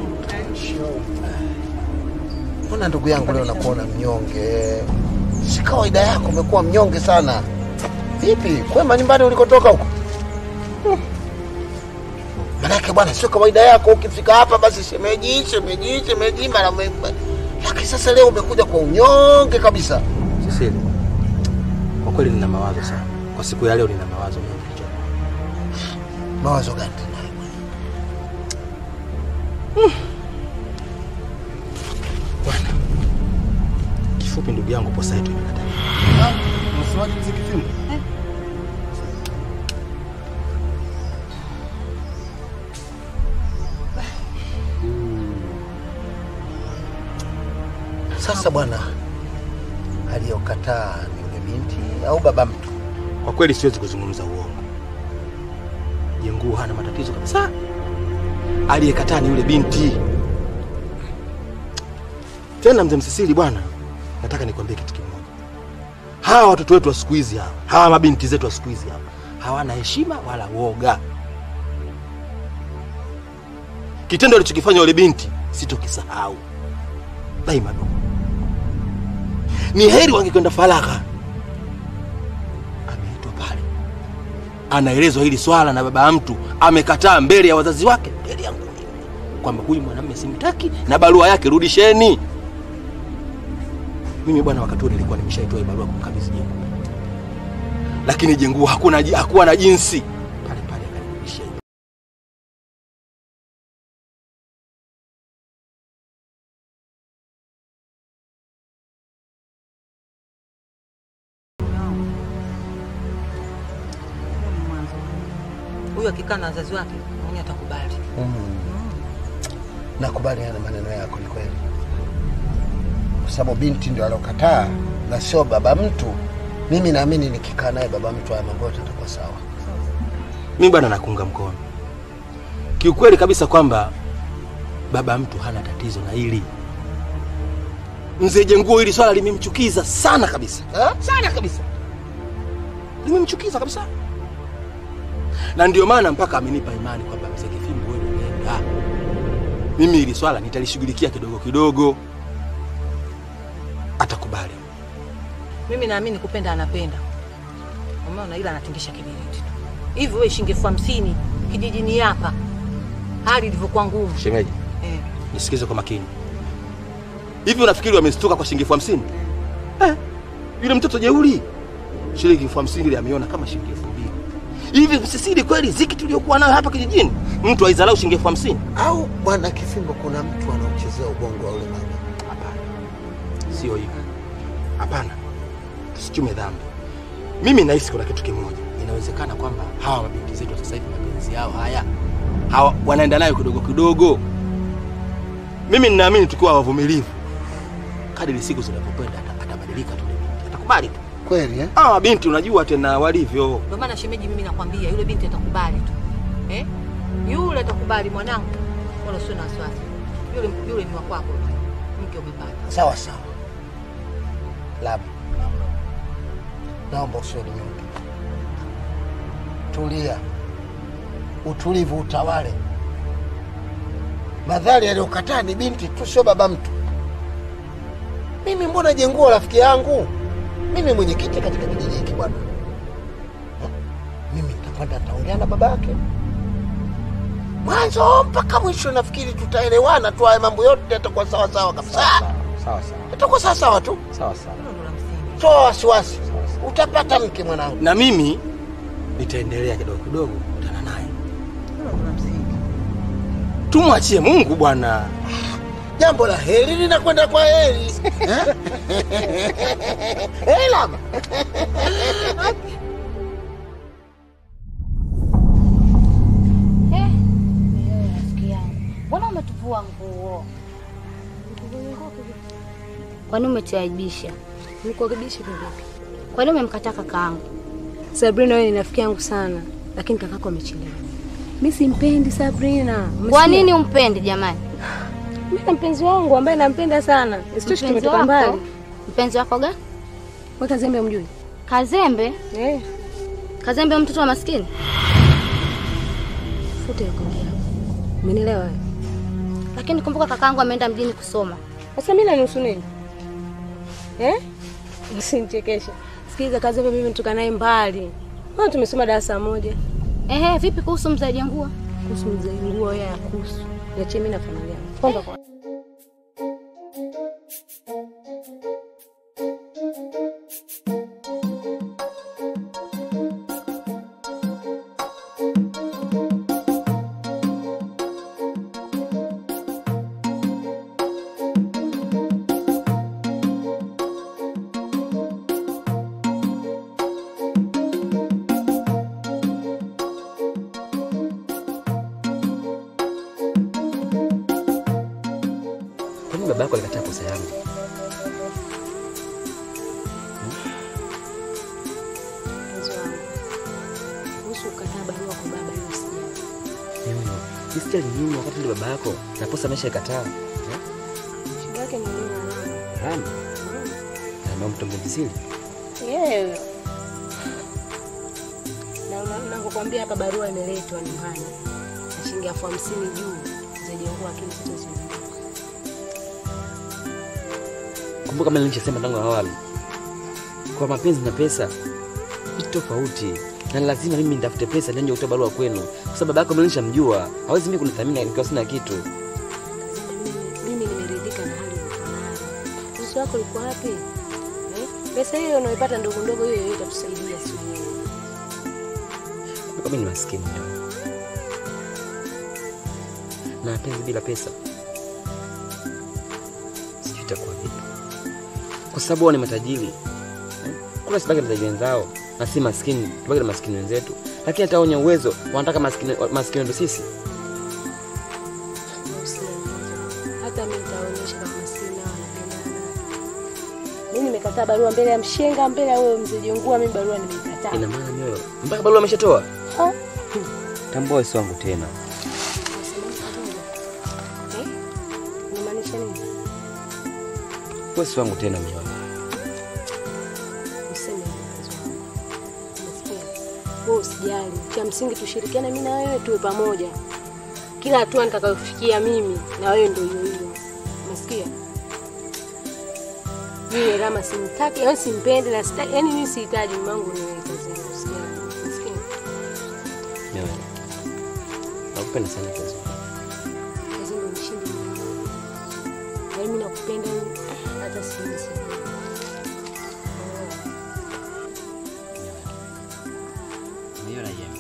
Mbona ndugu yangu leo nakuona mnyonge? Si kawaida yako, umekuwa mnyonge sana. Vipi, kwema nyumbani ulikotoka huko? Hmm. Manake bwana, sio kawaida yako ukifika hapa basi shemeji, shemeji, shemeji mara mwe- Lakini sasa leo umekuja kwa unyonge kabisa. Sisiri. kweli nina mawazo sana kwa siku ya leo, nina mawazo mengi kichwani. Mawazo gani tunayo? Bwana, kifupi, ndugu yangu, posa yetu imekataa. Unasemaje mzee Kifimbo? Sasa bwana, aliyokataa ni yule binti au baba mtu? Kwa kweli siwezi kuzungumza uongo. Jenguu hana matatizo kabisa. Aliyekataa ni yule binti. Tena mzee Msisili, bwana, nataka nikwambie kitu kimoja. Hawa watoto wetu wa siku hizi hawa, hawa mabinti zetu wa siku hizi hawa, hawana heshima wala woga. Kitendo alichokifanya yule binti sitokisahau daima. Ndugu, ni heri wangekwenda faragha anaelezwa hili swala na baba ya mtu amekataa mbele ya wazazi wake, mbele yangu mimi, kwamba huyu mwanamume simtaki na barua yake rudisheni. Mimi bwana, wakati huo nilikuwa nimeshaitoa hii barua kumkabidhi Jengu, lakini Jengu hakuna hakuwa na jinsi pale pale akanirudishia. Huyu akikaa na wazazi wake mwenyewe atakubali. Nakubaliana na maneno yako, ni kweli, kwa sababu binti ndio alokataa na sio baba mtu. Mimi naamini nikikaa naye baba mtu, haya mambo yote yatakuwa sawa. Mimi bwana nakuunga mkono kiukweli kabisa kwamba baba mtu hana tatizo na hili. Mzee Jenguo hili swala limemchukiza sana kabisa ha? sana kabisa, limemchukiza kabisa, na ndio maana mpaka amenipa imani kwamba mzee Kifimbo, wewe nenda, mimi hili swala nitalishughulikia kidogo kidogo, atakubali. Mimi naamini kupenda anapenda. Umeona, ila anatingisha kibiriti tu. Hivi wewe shilingi elfu hamsini kijijini hapa, hali ilivyokuwa ngumu. Shemeji, Eh. nisikize kwa makini. Hivi unafikiri wamestuka kwa shilingi elfu hamsini? Eh, yule mtoto jeuri shilingi elfu hamsini ile ameiona kama shilingi elfu mbili. Hivi Msisili, kweli ziki tuliokuwa nayo hapa kijijini, mtu aizalau shilingi elfu hamsini? Au bwana Kifimbo, kuna mtu anaochezea ubongo wa ule mama? Hapana, sio hivyo. Hapana, tusichume dhambi. Mimi nahisi kuna kitu kimoja, inawezekana kwamba hawa mabinti zetu wa sasa hivi mapenzi yao haya hawa wanaenda nayo kidogo kidogo. Mimi ninaamini tukiwa wavumilivu, kadiri siku zinavyokwenda ata- atabadilika tu, yule binti atakubali tu. Kweli eh? Hawa mabinti unajua tena walivyo. Ndio maana shemeji, mimi nakwambia yule binti atakubali tu eh? Yule atakubali mwanangu, wala usio na wasiwasi. Yule yule ni wa kwako, mke umepata. Sawa sawa. Labu, naomba usiwe ni nyonge, tulia, utulivu utawale. Madhari aliyokataa ni binti tu, sio baba mtu. Mimi mbona Jenguo rafiki yangu, mimi mwenyekiti katika kijiji hiki bwana. Eh, Mimi nitakwenda nitaongea na baba yake mwanzo mpaka mwisho, nafikiri tutaelewana tu, haya mambo yote yatakuwa sawa sawa kabisa, Sawa sawa. yatakuwa sawa sawa tu. Sawa sawa. Toa wasiwasi, utapata mke mwanangu. Na mimi nitaendelea kidogo kidogo kukutana naye. Tumwachie Mungu bwana. Jambo la heri linakwenda kwa heri. Eh? Eh, lama. Eh, wewe rafiki yangu, mbona umetuvua nguo? Kwani umetuaibisha? Nikukaribisha vipi? Kwani umemkataa kakaangu? Sabrina, wewe ni rafiki yangu sana, lakini kakako amechelewa. Mimi simpendi Sabrina. Kwa Umesikia? nini umpendi jamani? Mimi na mpenzi wangu ambaye nampenda sana. Isitoshe Mpenzi tumetoka wako? mbali. Mpenzi wako gani? Wewe Kazembe umjui? Kazembe? Eh. Kazembe mtoto wa maskini? Futa hiyo kauli yako. Umenielewa wewe? Lakini kumbuka kakaangu ameenda mjini kusoma. Sasa mimi nanusu nini? Eh? Usinichekeshe. Sikiliza Kazembe, mimi nitoka naye mbali. Mbona tumesoma darasa moja? Ehe, vipi kuhusu mzee Jangua? Kuhusu mzee nguo ya kuhusu. Niachie mimi na familia yangu. Kwanza kwa baba yako alikataa kosa yangu. Mpenzi wangu, kuhusu kukataa barua kwa baba, hiyo sijali. Mioyo, sisijali nini wakati ndio baba yako na posa amesha ikataa. Shida yake ni nini mwanangu? Rama. Rama mtongo vizuri. Yeye. Na una- ninavyokuambia hapa barua imeletwa nyumbani. Na shilingi elfu hamsini juu zijengua akili zitazunguka. Kumbuka kama nilichosema tangu awali, kwa mapenzi na pesa vitu tofauti, na lazima mimi nitafute pesa ndio kutoa barua kwenu, kwa sababu baba yako mimi nishamjua, hawezi mimi kunithamini nikiwa sina kitu. Mimi nimeridhika na hali ulikuwa nayo. Uso wako ulikuwa wapi? Eh? Pesa hiyo unaipata ndogo ndogo hiyo hiyo itatusaidia sio wewe. Kumbuka mimi ni maskini leo, na mapenzi bila pesa sijui itakuwa vipi, kwa sababu wao ni matajiri. Eh? Kuna sibaki na matajiri wenzao na si maskini, tubaki na maskini wenzetu, lakini hata wenye uwezo wanataka maskini maskini wetu sisi. Usiwe hata mimi nitaonyesha kama maskini nao wanapendana. Mimi nimekataa barua mbele ya mshenga, mbele ya wewe mzee Jongua, mimi barua nimeikataa. Ina maana mioyo mpaka barua ameshatoa. Ha? Tambua si wangu tena. Eh? Unamaanisha nini? Wewe si wangu tena mioyo. Useme hivyo mpenzi wangu. Unasikia? Wewe usijali. Cha msingi tushirikiane mimi na wewe tuwe pamoja. Kila hatua nitakayofikia mimi na wewe ndio hiyo hiyo. Unasikia? Mimi Rama simtaki, yaani simpendi na sitaki, yaani mimi sihitaji mume wangu niwe kazini. Usijali. Unasikia? Mioyo. Nakupenda sana kazi. Kazi ndio mshindi mimi. Yaani mimi nakupenda hata siwezi. Mioyo na yeye.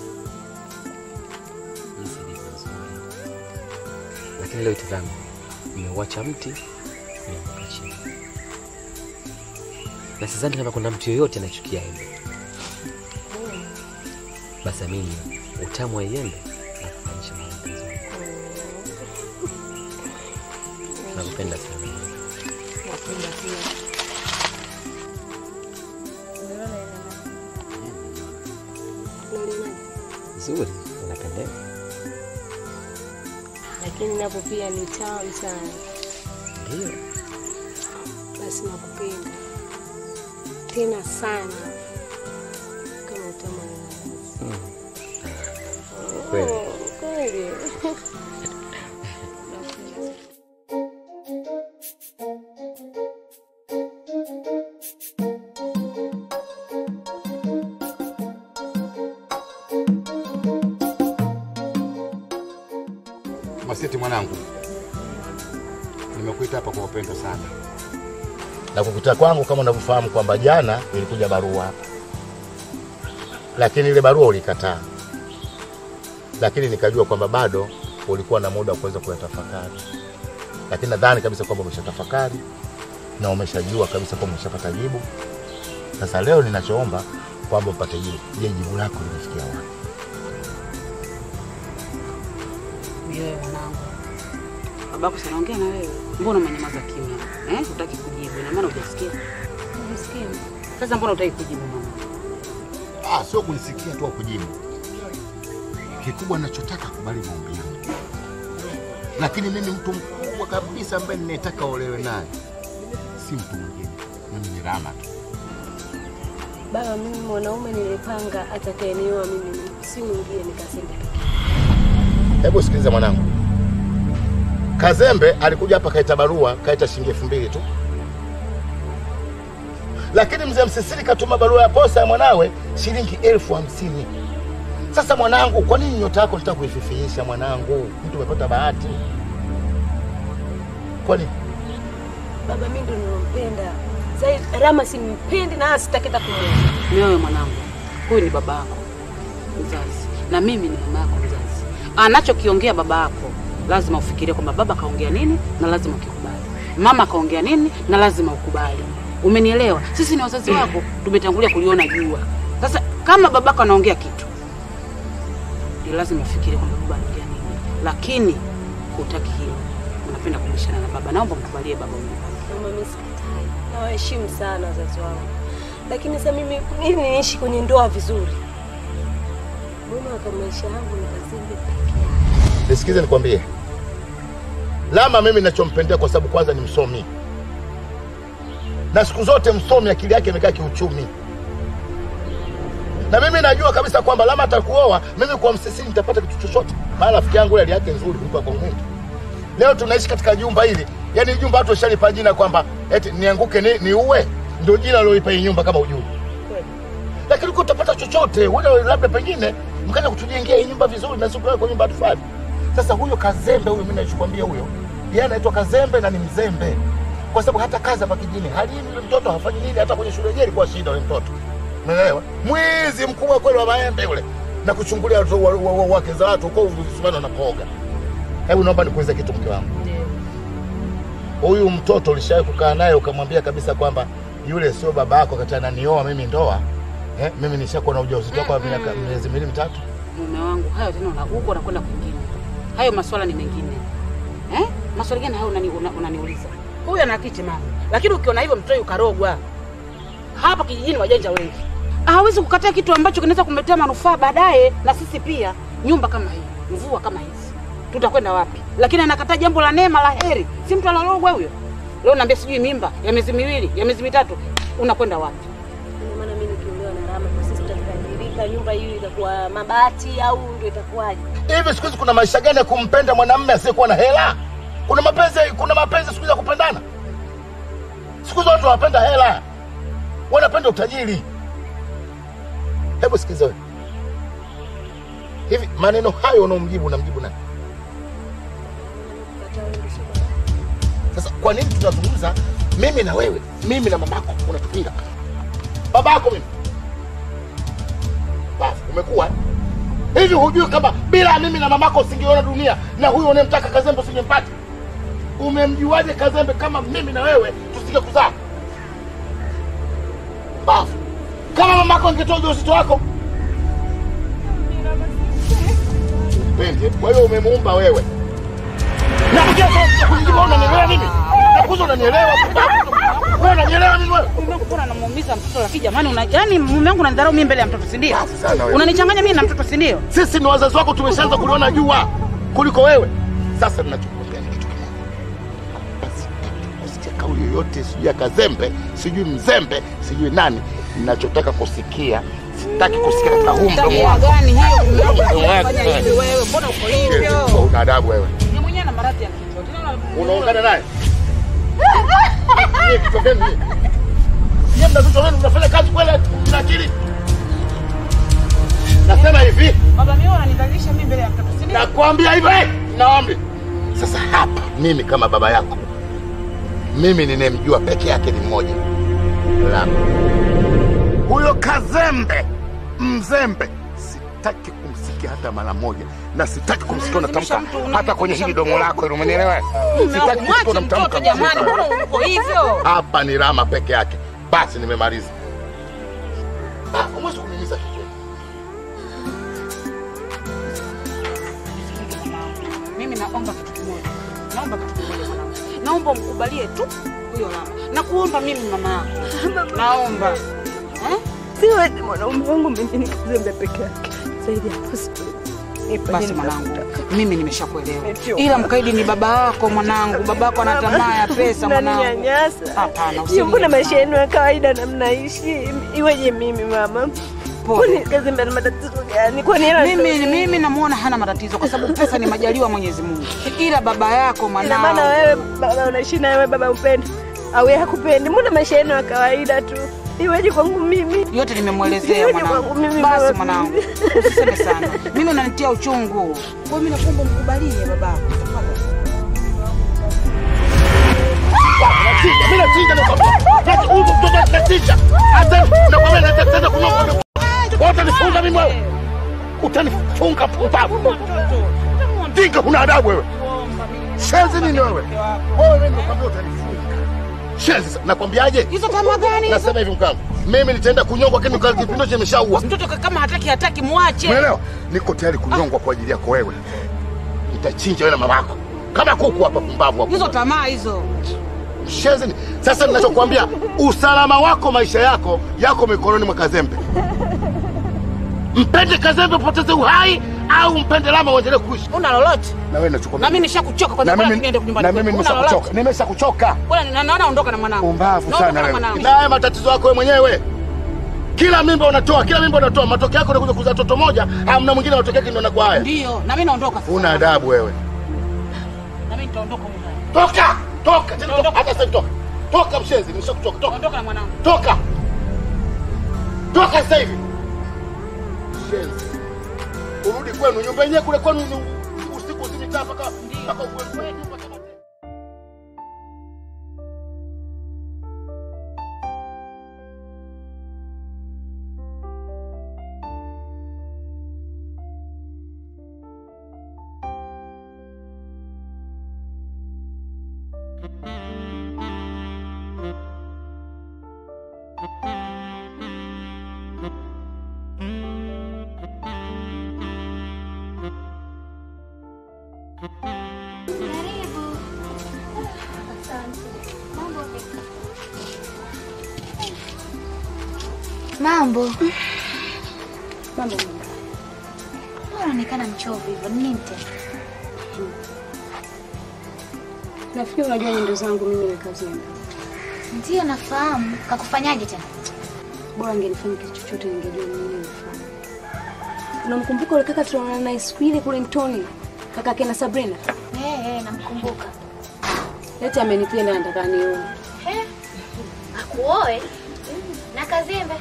Jinsi ilivyo nzuri. Lakini leo itazame. Nimeuacha mti, nimeanguka chini. Na sidhani kama kuna mtu yoyote anachukia embe. Basi amini utamu wa embe na kufanyisha mapenzi. Nakupenda sana. Napenda pia. Unalionaje? Nzuri, unapendeza. Lakini napo pia ni tamu sana. Ndio. Basi nakupenda tena sana kama utamu wa nanasi. Kweli. Oh, Kweli. Maseti mwanangu, nimekuita hapa kwa upendo sana, na kukuita kwangu kama unavyofahamu kwamba jana ilikuja barua hapa, lakini ile barua ulikataa, lakini nikajua kwamba bado ulikuwa na muda wa kuweza kuyatafakari, lakini nadhani kabisa kwamba umeshatafakari na umeshajua kabisa kwamba umeshapata jibu. Sasa leo ninachoomba kwamba upate jibu. Je, jibu lako limefikia wapi? Wewe mwanangu, babako si anaongea na wewe, mbona umenyamaza kimya eh? Hutaki kujibu, ina maana hujasikia. Unasikia? Sasa mbona hutaki kujibu mama? Ah, sio kunisikia tu au kujibu. Kikubwa ninachotaka kubali maombi yangu, lakini mimi mtu mkubwa kabisa ambaye ninayetaka olewe naye si mtu mwingine, mimi ni Rama tu. Baba, mimi mwanaume nilipanga atakayenioa mimi si mwingine, nikasema Hebu sikiliza mwanangu, Kazembe alikuja hapa kaita barua, kaita shilingi elfu mbili tu, lakini mzee Msisiri katuma barua ya posa ya mwanawe shilingi elfu hamsini. Sasa mwanangu, kwa nini nyota yako nitaka kuififiisha mwanangu? Mtu umepata bahati, kwani baba, mimi ndo nilompenda zaidi. Rama simpendi na sitaki hata kumwona. Mioyo mwanangu, huyu ni baba yako mzazi na mimi ni mama yako mzazi. Anachokiongea baba yako lazima ufikirie kwamba baba kaongea nini na lazima ukikubali, mama kaongea nini na lazima ukubali. Umenielewa? Sisi ni wazazi wako, tumetangulia kuliona jua. Sasa kama babako anaongea kitu, ni lazima ufikirie kwamba baba anaongea nini, lakini hutaki hilo. anapenda kubishana na baba. Naomba mkubalie baba huyu. Mama, mimi sikatai, nawaheshimu sana wazazi wangu, lakini sasa mimi ili niishi kwenye ndoa vizuri, mbona kwa maisha yangu ni kazimbe peke yake? Nisikize nikwambie, Lama mimi ninachompendea kwa sababu kwanza ni msomi, na siku zote msomi akili yake imekaa kiuchumi, na mimi najua kabisa kwamba Lama atakuoa mimi, kwa msisini nitapata kitu chochote, maana rafiki yangu hali yake nzuri kuliko kwa Mungu. Leo tunaishi katika jumba hili, yani jumba watu washalipa jina kwamba eti nianguke ni, ni uwe ndio jina liloipa hii nyumba kama ujui, lakini uko utapata chochote wewe, labda pengine mkaja kutujengea hii nyumba vizuri na sikulala kwa nyumba tufali. Sasa huyo Kazembe huyo, mimi nachokwambia huyo, yeye anaitwa Kazembe na ni mzembe, kwa sababu hata kazi hapa kijini halimi yule mtoto, hafanyi nini, hata kwenye shule yenyewe ilikuwa shida yule mtoto, umeelewa? Mwizi mkubwa kweli wa maembe yule, na kuchungulia watu wa- wa- wa- wake za watu huko visumani wanapoga. Hebu naomba nikuulize kitu, mke wangu, huyu mtoto ulishawahi kukaa naye ukamwambia kabisa kwamba yule sio baba yako, kati ananioa mimi ndoa eh, mimi nishakuwa na ujauzito wako wa miaka miezi miwili mitatu Mume wangu, hayo tena una- huko unakwenda kwingine. Hayo maswala ni mengine. Eh? Maswala gani hayo unani, una, unaniuliza? Huyu ana kiti mama. Lakini ukiona hivyo mtoto ukarogwa. Hapa kijijini wajanja wengi. Hawezi kukataa kitu ambacho kinaweza kumletea manufaa baadaye na sisi pia. Nyumba kama hii, mvua kama hizi. Tutakwenda wapi? Lakini anakataa jambo la neema la heri. Si mtu analogwa huyo. Leo naambia sijui mimba ya miezi miwili, ya miezi mitatu. Unakwenda wapi? Ndio maana mimi nikiolewa na Rama kwa sisi tutatajirika, nyumba hiyo itakuwa mabati au ndio itakuwaje? hivi siku hizi kuna maisha gani ya kumpenda mwanamume asiyekuwa na hela? Kuna mapenzi, kuna mapenzi siku hizi ya kupendana. Siku hizi watu wanapenda hela, wanapenda utajiri. Hebu sikiza wewe, hivi maneno hayo unaomjibu unamjibu nani? Sasa kwa nini tunazungumza mimi na wewe, mimi na mamako, unatupinga babako mimi? Basi umekuwa hivi, hujui kama bila mimi na mamako usingeona dunia na huyo unayemtaka Kazembe usingempata? Umemjuaje Kazembe kama mimi na wewe tusinge kuzaa? Bafu, kama mamako angetoa ujauzito wako Pendi, kwa hiyo umemuumba wewe na kuja kwa kujibu, unanielewa mimi? Nakuza unanielewa? Wewe unanielewa mimi wewe? Mbona anamuumiza mtoto lakini jamani una yaani mume wangu unanidharau mimi mbele ya mtoto si ndio? sana wewe. Unanichanganya mimi na mtoto si ndio? Sisi ni wazazi wako, tumeshaanza kuliona jua kuliko wewe. Sasa ninachokuambia ni kitu kimoja, basi usikie kauli yoyote, sijui ya Kazembe, sijui Mzembe, sijui nani. Ninachotaka kusikia, sitaki kusikia katika huu mdomo Tabia wako. gani hiyo mume wangu Mdomo wako. anafanya hivi wewe? Mbona uko hivyo? Una adabu wewe, Ni mwenyewe na maradhi ya kichwa. Tena una- unaungana naye Nyie kichwa vyenu nyie. Nyie mna vichwa vyenu, mnafanya kazi kweli, mna akili? Nasema hivi, Baba mimi unanidhalilisha mimi mbele ya mtoto si ndio? nakwambia hivyo eh, naombi sasa. Hapa mimi kama baba yako, mimi ninayemjua peke yake ni mmoja, Lama. Huyo Kazembe Mzembe sitaki kumsikia hata mara moja, na sitaki kumsikia unatamka hata kwenye hili domo lako hilo, umenielewa? Mume wangu Sitaki kusikia mwache unamtamka mtoto jamani, mzuri. mbona uko hivyo? Hapa ni Rama peke yake, basi nimemaliza. Ah, Huwezi kuniumiza kichwa. Mimi naomba kitu kimoja. Naomba kitu kimoja mwanangu. Naomba umkubalie tu huyo mama. Nakuomba mimi mama yako. Naomba. Eh? Siwezi mwanaume wangu mimi ni Kazembe peke yake. Zaidi ya hapo siwezi. Nipe Basi nini mwanangu, nakutaka. mimi nimeshakuelewa. Nimechoka. Ila mkaidi ni baba yako mwanangu. Baba yako ana tamaa ya pesa mwanangu. Unaninyanyasa. Hapana, Hiyo usininyanyase. mbona maisha yenu ya kawaida na mnaishi? Iweje mimi mama? Kwani Kazembe ana matatizo gani? Kwani hela Mimi mimi namuona hana matatizo kwa sababu pesa ni majaliwa Mwenyezi Mungu. Ila baba yako Ina mwanangu. maana wewe baba unaishi na wewe baba upendi au yeye hakupendi? Mbona maisha yenu ya kawaida tu? Iweje kwangu mimi? yote nimemwelezea Iweje mwanangu. kwangu mimi Basi baba? mwanangu, usiseme sana. Mimi unanitia uchungu. Kwa hiyo mimi nakuomba mkubalie babako. Nachinja, mimi nachinja nakwambia. Nachi- huyu mtoto nachinja. Hata nakwambia nataka tena kunywa ng'ombe. Wewe utanifunga mimi wewe. Utanifunga pumbavu. Dinga huna adabu wewe. Shenzi nini wewe? Wewe mimi nakwambia utanifunga. Shenzi nakwambiaje? Hizo tamaa gani? Nasema hivi mkangu. Mimi nitaenda kunyongwa lakini kwa kipindi cha nimeshaua. Mtoto kama hataki hataki muache. Umeelewa? Niko tayari kunyongwa kwa ajili yako wewe. Nitachinja wewe na mamako. kama kuku hapa, pumbavu hapo. Hizo tamaa hizo. Shenzi. Sasa ninachokuambia, usalama wako, maisha yako yako mikononi mwa Kazembe. Mpende Kazembe upoteze uhai, au mpende Lama uendelee kuishi. Una lolote? Na wewe nachokwambia. Na mimi nishakuchoka kwa na sababu mimi, niende nyumbani. na mimi kwetu. Una nimeshakuchoka, lolote? nimeshakuchoka. Bwana na- naona ondoka na mwanangu. Pumbavu Naondoka sana na wewe. mwanangu. Na haya matatizo yako wewe mwenyewe. Kila mimba unatoa, kila mimba unatoa, matokeo yako unakuja kuzaa toto moja, hamna mwingine matokeo yake ndio yanakuwa haya. Ndio, na mimi naondoka sasa. Una adabu wewe. Na mimi nitaondoka huko. Toka! Toka! Tena toka. Hata sasa toka. Toka mshenzi, nimeshakutoka. Toka. Ondoka na mwanangu. Toka! Toka sasa hivi. Shenzi. Urudi kwenu, nyumba yenyewe kule kwenu ni usiku usimitaa mpaka mpaka uwe nyumba kama Mambo. Mambo Unaonekana mchovu hivyo. Ni nini tena? nafikiri unajua nyendo zangu mimi ni kazini. Ndio nafahamu. Kakufanyaje tena? Bora angenifanya kitu chochote ningejua mimi nilifanya. Unamkumbuka ule kaka tunaona naye siku ile kule mtoni? Kaka kena Sabrina. Eh, eh, namkumbuka. Eti amenipenda anataka nione. Eh. Akuoe? Na Kazembe.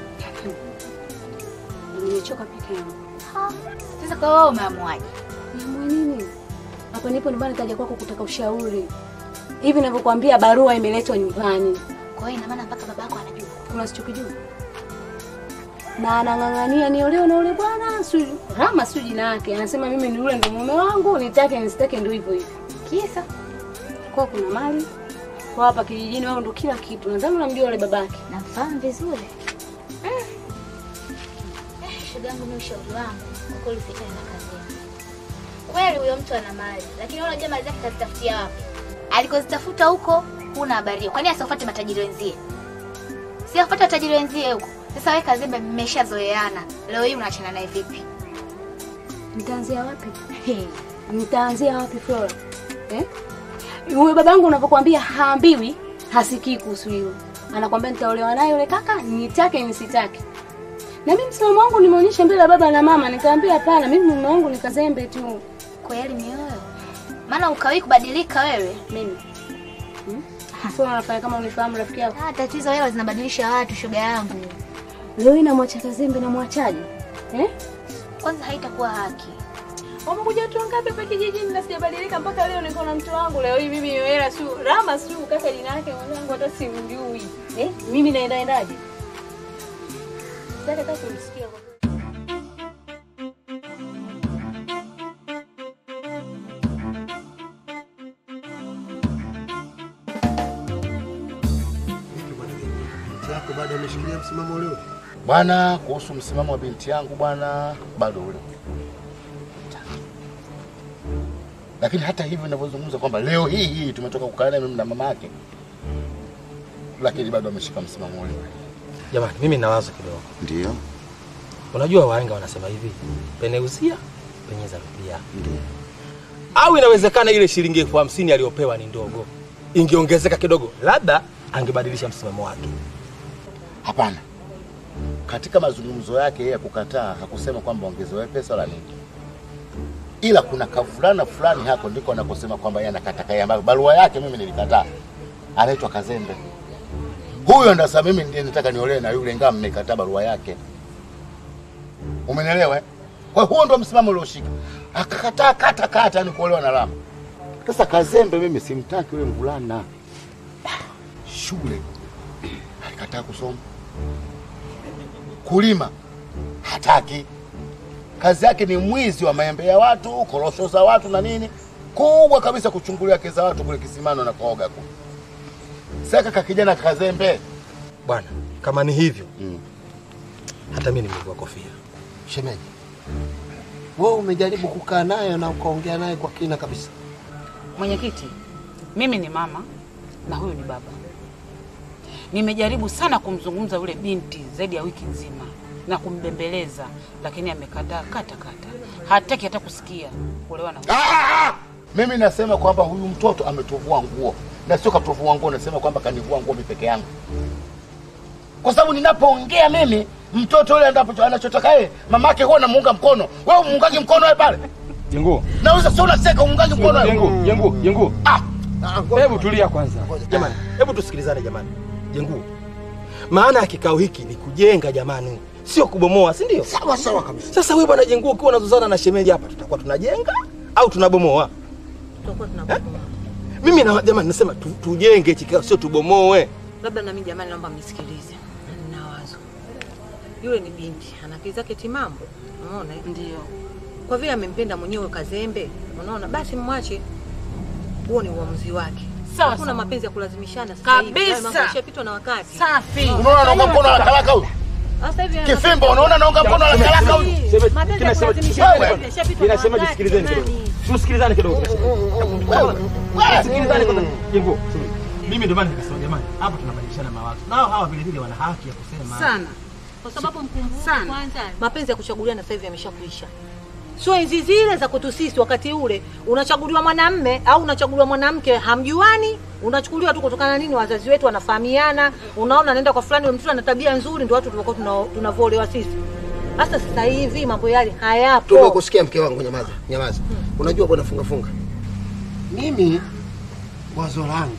Nimechoka peke yangu. Ha. Sasa kwa wewe umeamuaje? Niamue nini? Hapa nipo nyumbani kaja kwako kutaka ushauri. Hivi ninavyokuambia barua imeletwa nyumbani. Kwa hiyo ina maana mpaka babako anajua. Kuna sichokijua. Na anang'ang'ania niolewe na ule bwana, si Rama si jina yake. Anasema mimi ni yule ndio mume wangu, nitake nisitake ndio hivyo hivyo. Kisa Kwa kuna mali. Kwa hapa kijijini wao ndio kila kitu. Nadhani unamjua yule babake. namfahamu vizuri. Mm. Eh, shoga yangu mimi ushauri wangu kwa kweli usiachane na Kazembe. Kweli huyo mtu ana mali, lakini wewe unajua mali zake kazitafutia wapi? Alikozitafuta huko huna habari hiyo. Kwani asifuate matajiri wenzie? Si afuate matajiri wenzie huko. Sasa wewe Kazembe mmeshazoeana. Leo hii unaachana naye vipi? Nitaanzia wapi? Hey, nitaanzia wapi Flora? Eh? Huyo babangu unavyokuambia haambiwi, hasikii kuhusu hilo. Anakwambia nitaolewa naye yule kaka, nitake nisitake. Na mimi msimamo wangu nimeonyesha mbele ya baba na mama, nikamwambia hapana, mimi mume wangu ni Kazembe tu. Kweli mioyo. Maana ukawahi kubadilika wewe. Mimi. Hmm? Sio unafanya kama unifahamu rafiki yako. Ah, tatizo hilo zinabadilisha watu shoga yangu. Leo hii namwacha Kazembe na mwachaje? Eh? Kwanza haitakuwa haki. Wamekuja watu wangapi hapa kijijini na sijabadilika mpaka leo niko na mtu wangu. Leo hii mimi hela su Rama su kaka jina yake mwanangu hata simjui. Eh? Mimi naenda endaje? Sasa kaka kumsikia kwa yako bado ameshikilia msimamo ule ule. Bwana, kuhusu msimamo wa binti yangu bwana, bado ule. Lakini hata hivyo ninavyozungumza kwamba leo hii hii tumetoka kukaa naye mimi na mama yake, lakini bado ameshika msimamo ule ule. Jamani, mimi na wazo kidogo. Ndio, Unajua wahenga wanasema hivi, peneuzia penyeza rupia. Au inawezekana ile shilingi elfu hamsini aliyopewa ni ndogo, ingeongezeka kidogo, labda angebadilisha msimamo wake. hapana. Katika mazungumzo yake yeye ya kukataa hakusema kwamba ongezewe pesa wala nini, ila kuna kavulana fulani hako ndiko anakosema kwamba yeye anakataka yeye, ambayo barua yake mimi nilikataa, anaitwa Kazembe. Huyo ndo sasa mimi ndiye nataka niolewe na yule, ingawa mmekataa barua yake. Umenielewa? eh? Kwa hiyo huo ndo msimamo ulioshika, akakataa kata kata, ni kuolewa na Rama. Sasa Kazembe mimi simtaki yule mvulana, shule alikataa kusoma, kulima hataki, kazi yake ni mwizi wa maembe ya watu, korosho za watu na nini, kubwa kabisa kuchungulia kesi za watu kule kisimano na kuoga kule. Sasa kaka kijana Kazembe, Bwana, kama ni hivyo Mm. hata mimi nimevua kofia. Shemeji, wewe umejaribu kukaa naye na ukaongea naye kwa kina kabisa? Mwenyekiti, mimi ni mama na huyu ni baba. Nimejaribu sana kumzungumza yule binti zaidi ya wiki nzima na kumbembeleza, lakini amekataa kata kata, hataki hata kusikia kuolewa na Ah, ah! Mimi nasema kwamba huyu mtoto ametuvua nguo na sio katuvua nguo, nasema kwamba kanivua nguo mimi peke yangu, kwa sababu ninapoongea mimi mtoto yule endapo anachotaka yeye mamake huwa namuunga mkono. Wewe muungaji mkono wewe pale Jengo, nauza, sio unaseka uungaji mkono wewe. jengo, jengo, jengo. Ah, Hebu tulia kwanza. Jamani, hebu tusikilizane jamani. Jengu. Maana ya kikao hiki ni kujenga jamani, sio kubomoa, si ndio? Sawa sawa kabisa. Sasa wewe bwana Jengu ukiwa unazozana na shemeji hapa tutakuwa tunajenga au tunabomoa? Tutakuwa tunabomoa. Mimi na jamani nasema tu, tujenge hichi kikao sio tubomoe. Labda na mimi jamani, naomba mnisikilize. Nina wazo. Yule ni binti, ana akili zake timamu. Unaona? eh? ndio Kwa vile amempenda mwenyewe kazembe, unaona? Basi mwache. Huo ni uamuzi wake. Sawa, Hakuna sawa. mapenzi ya kulazimishana sasa hivi. Kabisa. Haya mambo yashapitwa na wakati. safi. unaona naunga mkono wa talaka huyu Sasa hivi kifimbo, unaona naunga mkono wa talaka huyu. mapenzi ya kulazimishana sasa hivi yashapitwa na Kinasema wakati. jisikilizeni kidogo. jamani. Tusikilizane kidogo. Wewe, wewe. Sikilizane kidogo. Jengo. Mimi ndio maana nikasema jamani, hapa tunabadilishana mawazo. Nao hawa vile vile wana haki ya kusema. Sana. Kwa sababu mkumbuke Sana. kwanza mapenzi ya kuchaguliana sasa hivi yameshakuisha. Sio enzi zile za kwetu sisi, wakati ule unachaguliwa mwanamme au unachaguliwa mwanamke, hamjuani, unachukuliwa tu kutokana na nini, wazazi wetu wanafahamiana. Unaona, anaenda kwa fulani, yule mtoto ana tabia nzuri, ndio watu tulikuwa tuna- tunavoolewa sisi. Sasa sasa hivi mambo yale hayapo. Tumekusikia mke wangu, nyamaza, nyamaza. Unajua bwana, funga funga. Mimi wazo langu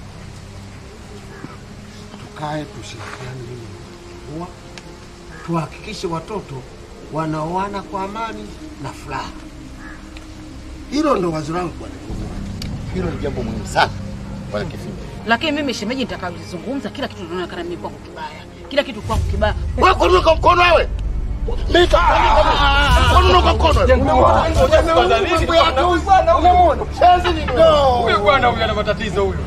tukae, tushirikiane, mimi na kuwa tuhakikishe watoto wanaoana kwa amani na furaha. Hilo ndo wazo langu bwana. Hilo ni jambo muhimu sana bwana Kifimbo. Lakini mimi shemeji, nitakalizungumza kila kitu kinaonekana mimi kwangu kibaya, kila kitu kwangu kibaya. Wewe kwa nini unaunga mkono wewe? Mimi kwa nini unaunga mkono wewe? Shenzi ni go. bwana huyu ana matatizo huyu.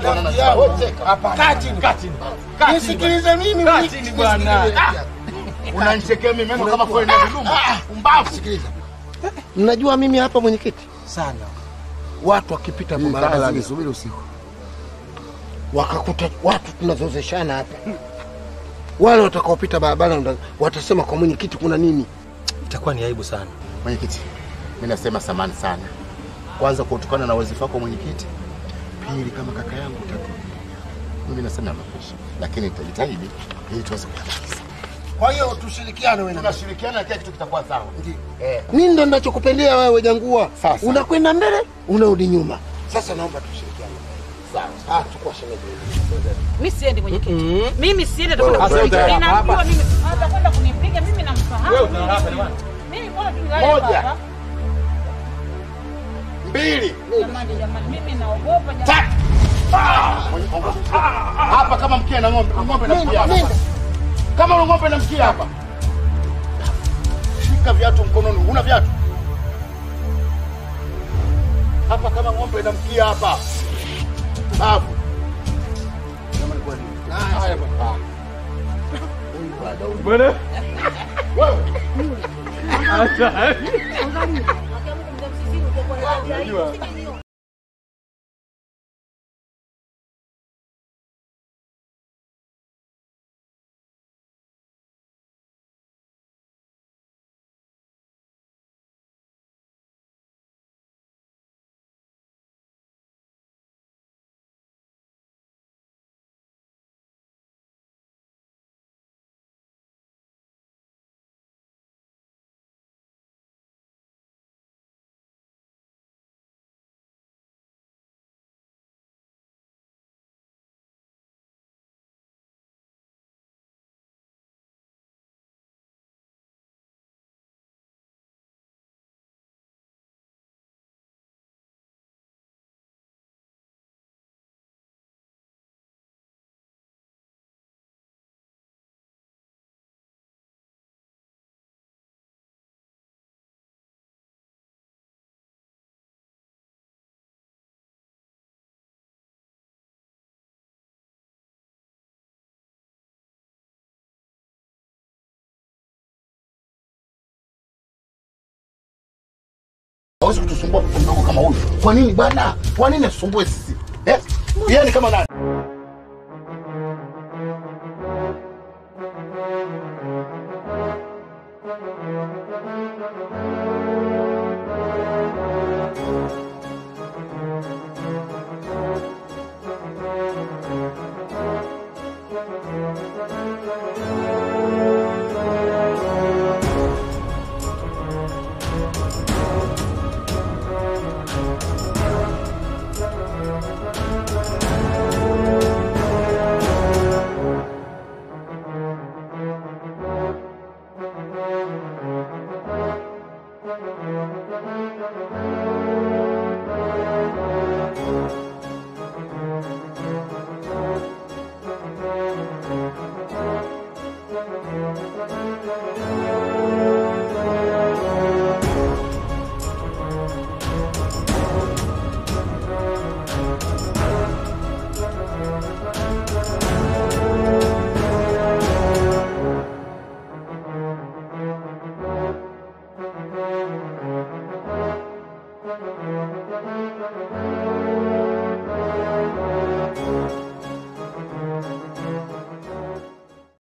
Nisikilize mimi, Kati bwana. Unanichekea mimi meno kama kweli na viluma. Umbavu. Sikiliza, mnajua mimi hapa mwenyekiti, sana watu wakipita kwa barabara, subiri usiku, wakakuta watu tunazozeshana hapa, wale watakaopita barabara ndo watasema kwa mwenyekiti kuna nini? Itakuwa ni aibu sana. Mwenyekiti, mimi nasema samani sana. Kwanza kutokana na wazifa wako mwenyekiti, pili kama kaka yangu, tatu mimi nasema nakwisha, lakini nitajitahidi ili tuweze kuyamaliza. Kwa hiyo tushirikiane wewe na mimi. Tunashirikiana na kila kitu kitakuwa sawa. Eh, Mimi ndo ninachokupendea wewe Jangua, Sasa. unakwenda mbele unarudi nyuma. Sasa naomba tushirikiane. Sawa. Ah, chukua shemeji. Mimi siendi mwenyekiti. Mimi siendi atakwenda Sasa kunipiga. utaenda Ninamjua hapa. mimi. Atakwenda kunipiga mimi namfahamu. Wewe utalala hapa jamani. Mimi mbona tulale Moja. hapa? mbili, Jamani jamani mimi naogopa jamani. tatu. Ah! Mwenye- ongoza. Hapa kama mkia na ng'ombe, ng'ombe na mkia hapa. Kama una ng'ombe na mkia hapa. Shika viatu mkononi, una viatu? Hapa kama ng'ombe na mkia hapa. Hapo. Jamani kwani. Haya baba. Huyu bado huyu. Bwana. Wewe. Unajua. hawezi kutusumbua mtoto mdogo kama huyu. Kwa nini bwana? Kwa nini asumbue sisi eh? Yeye ni kama nani? Thank you.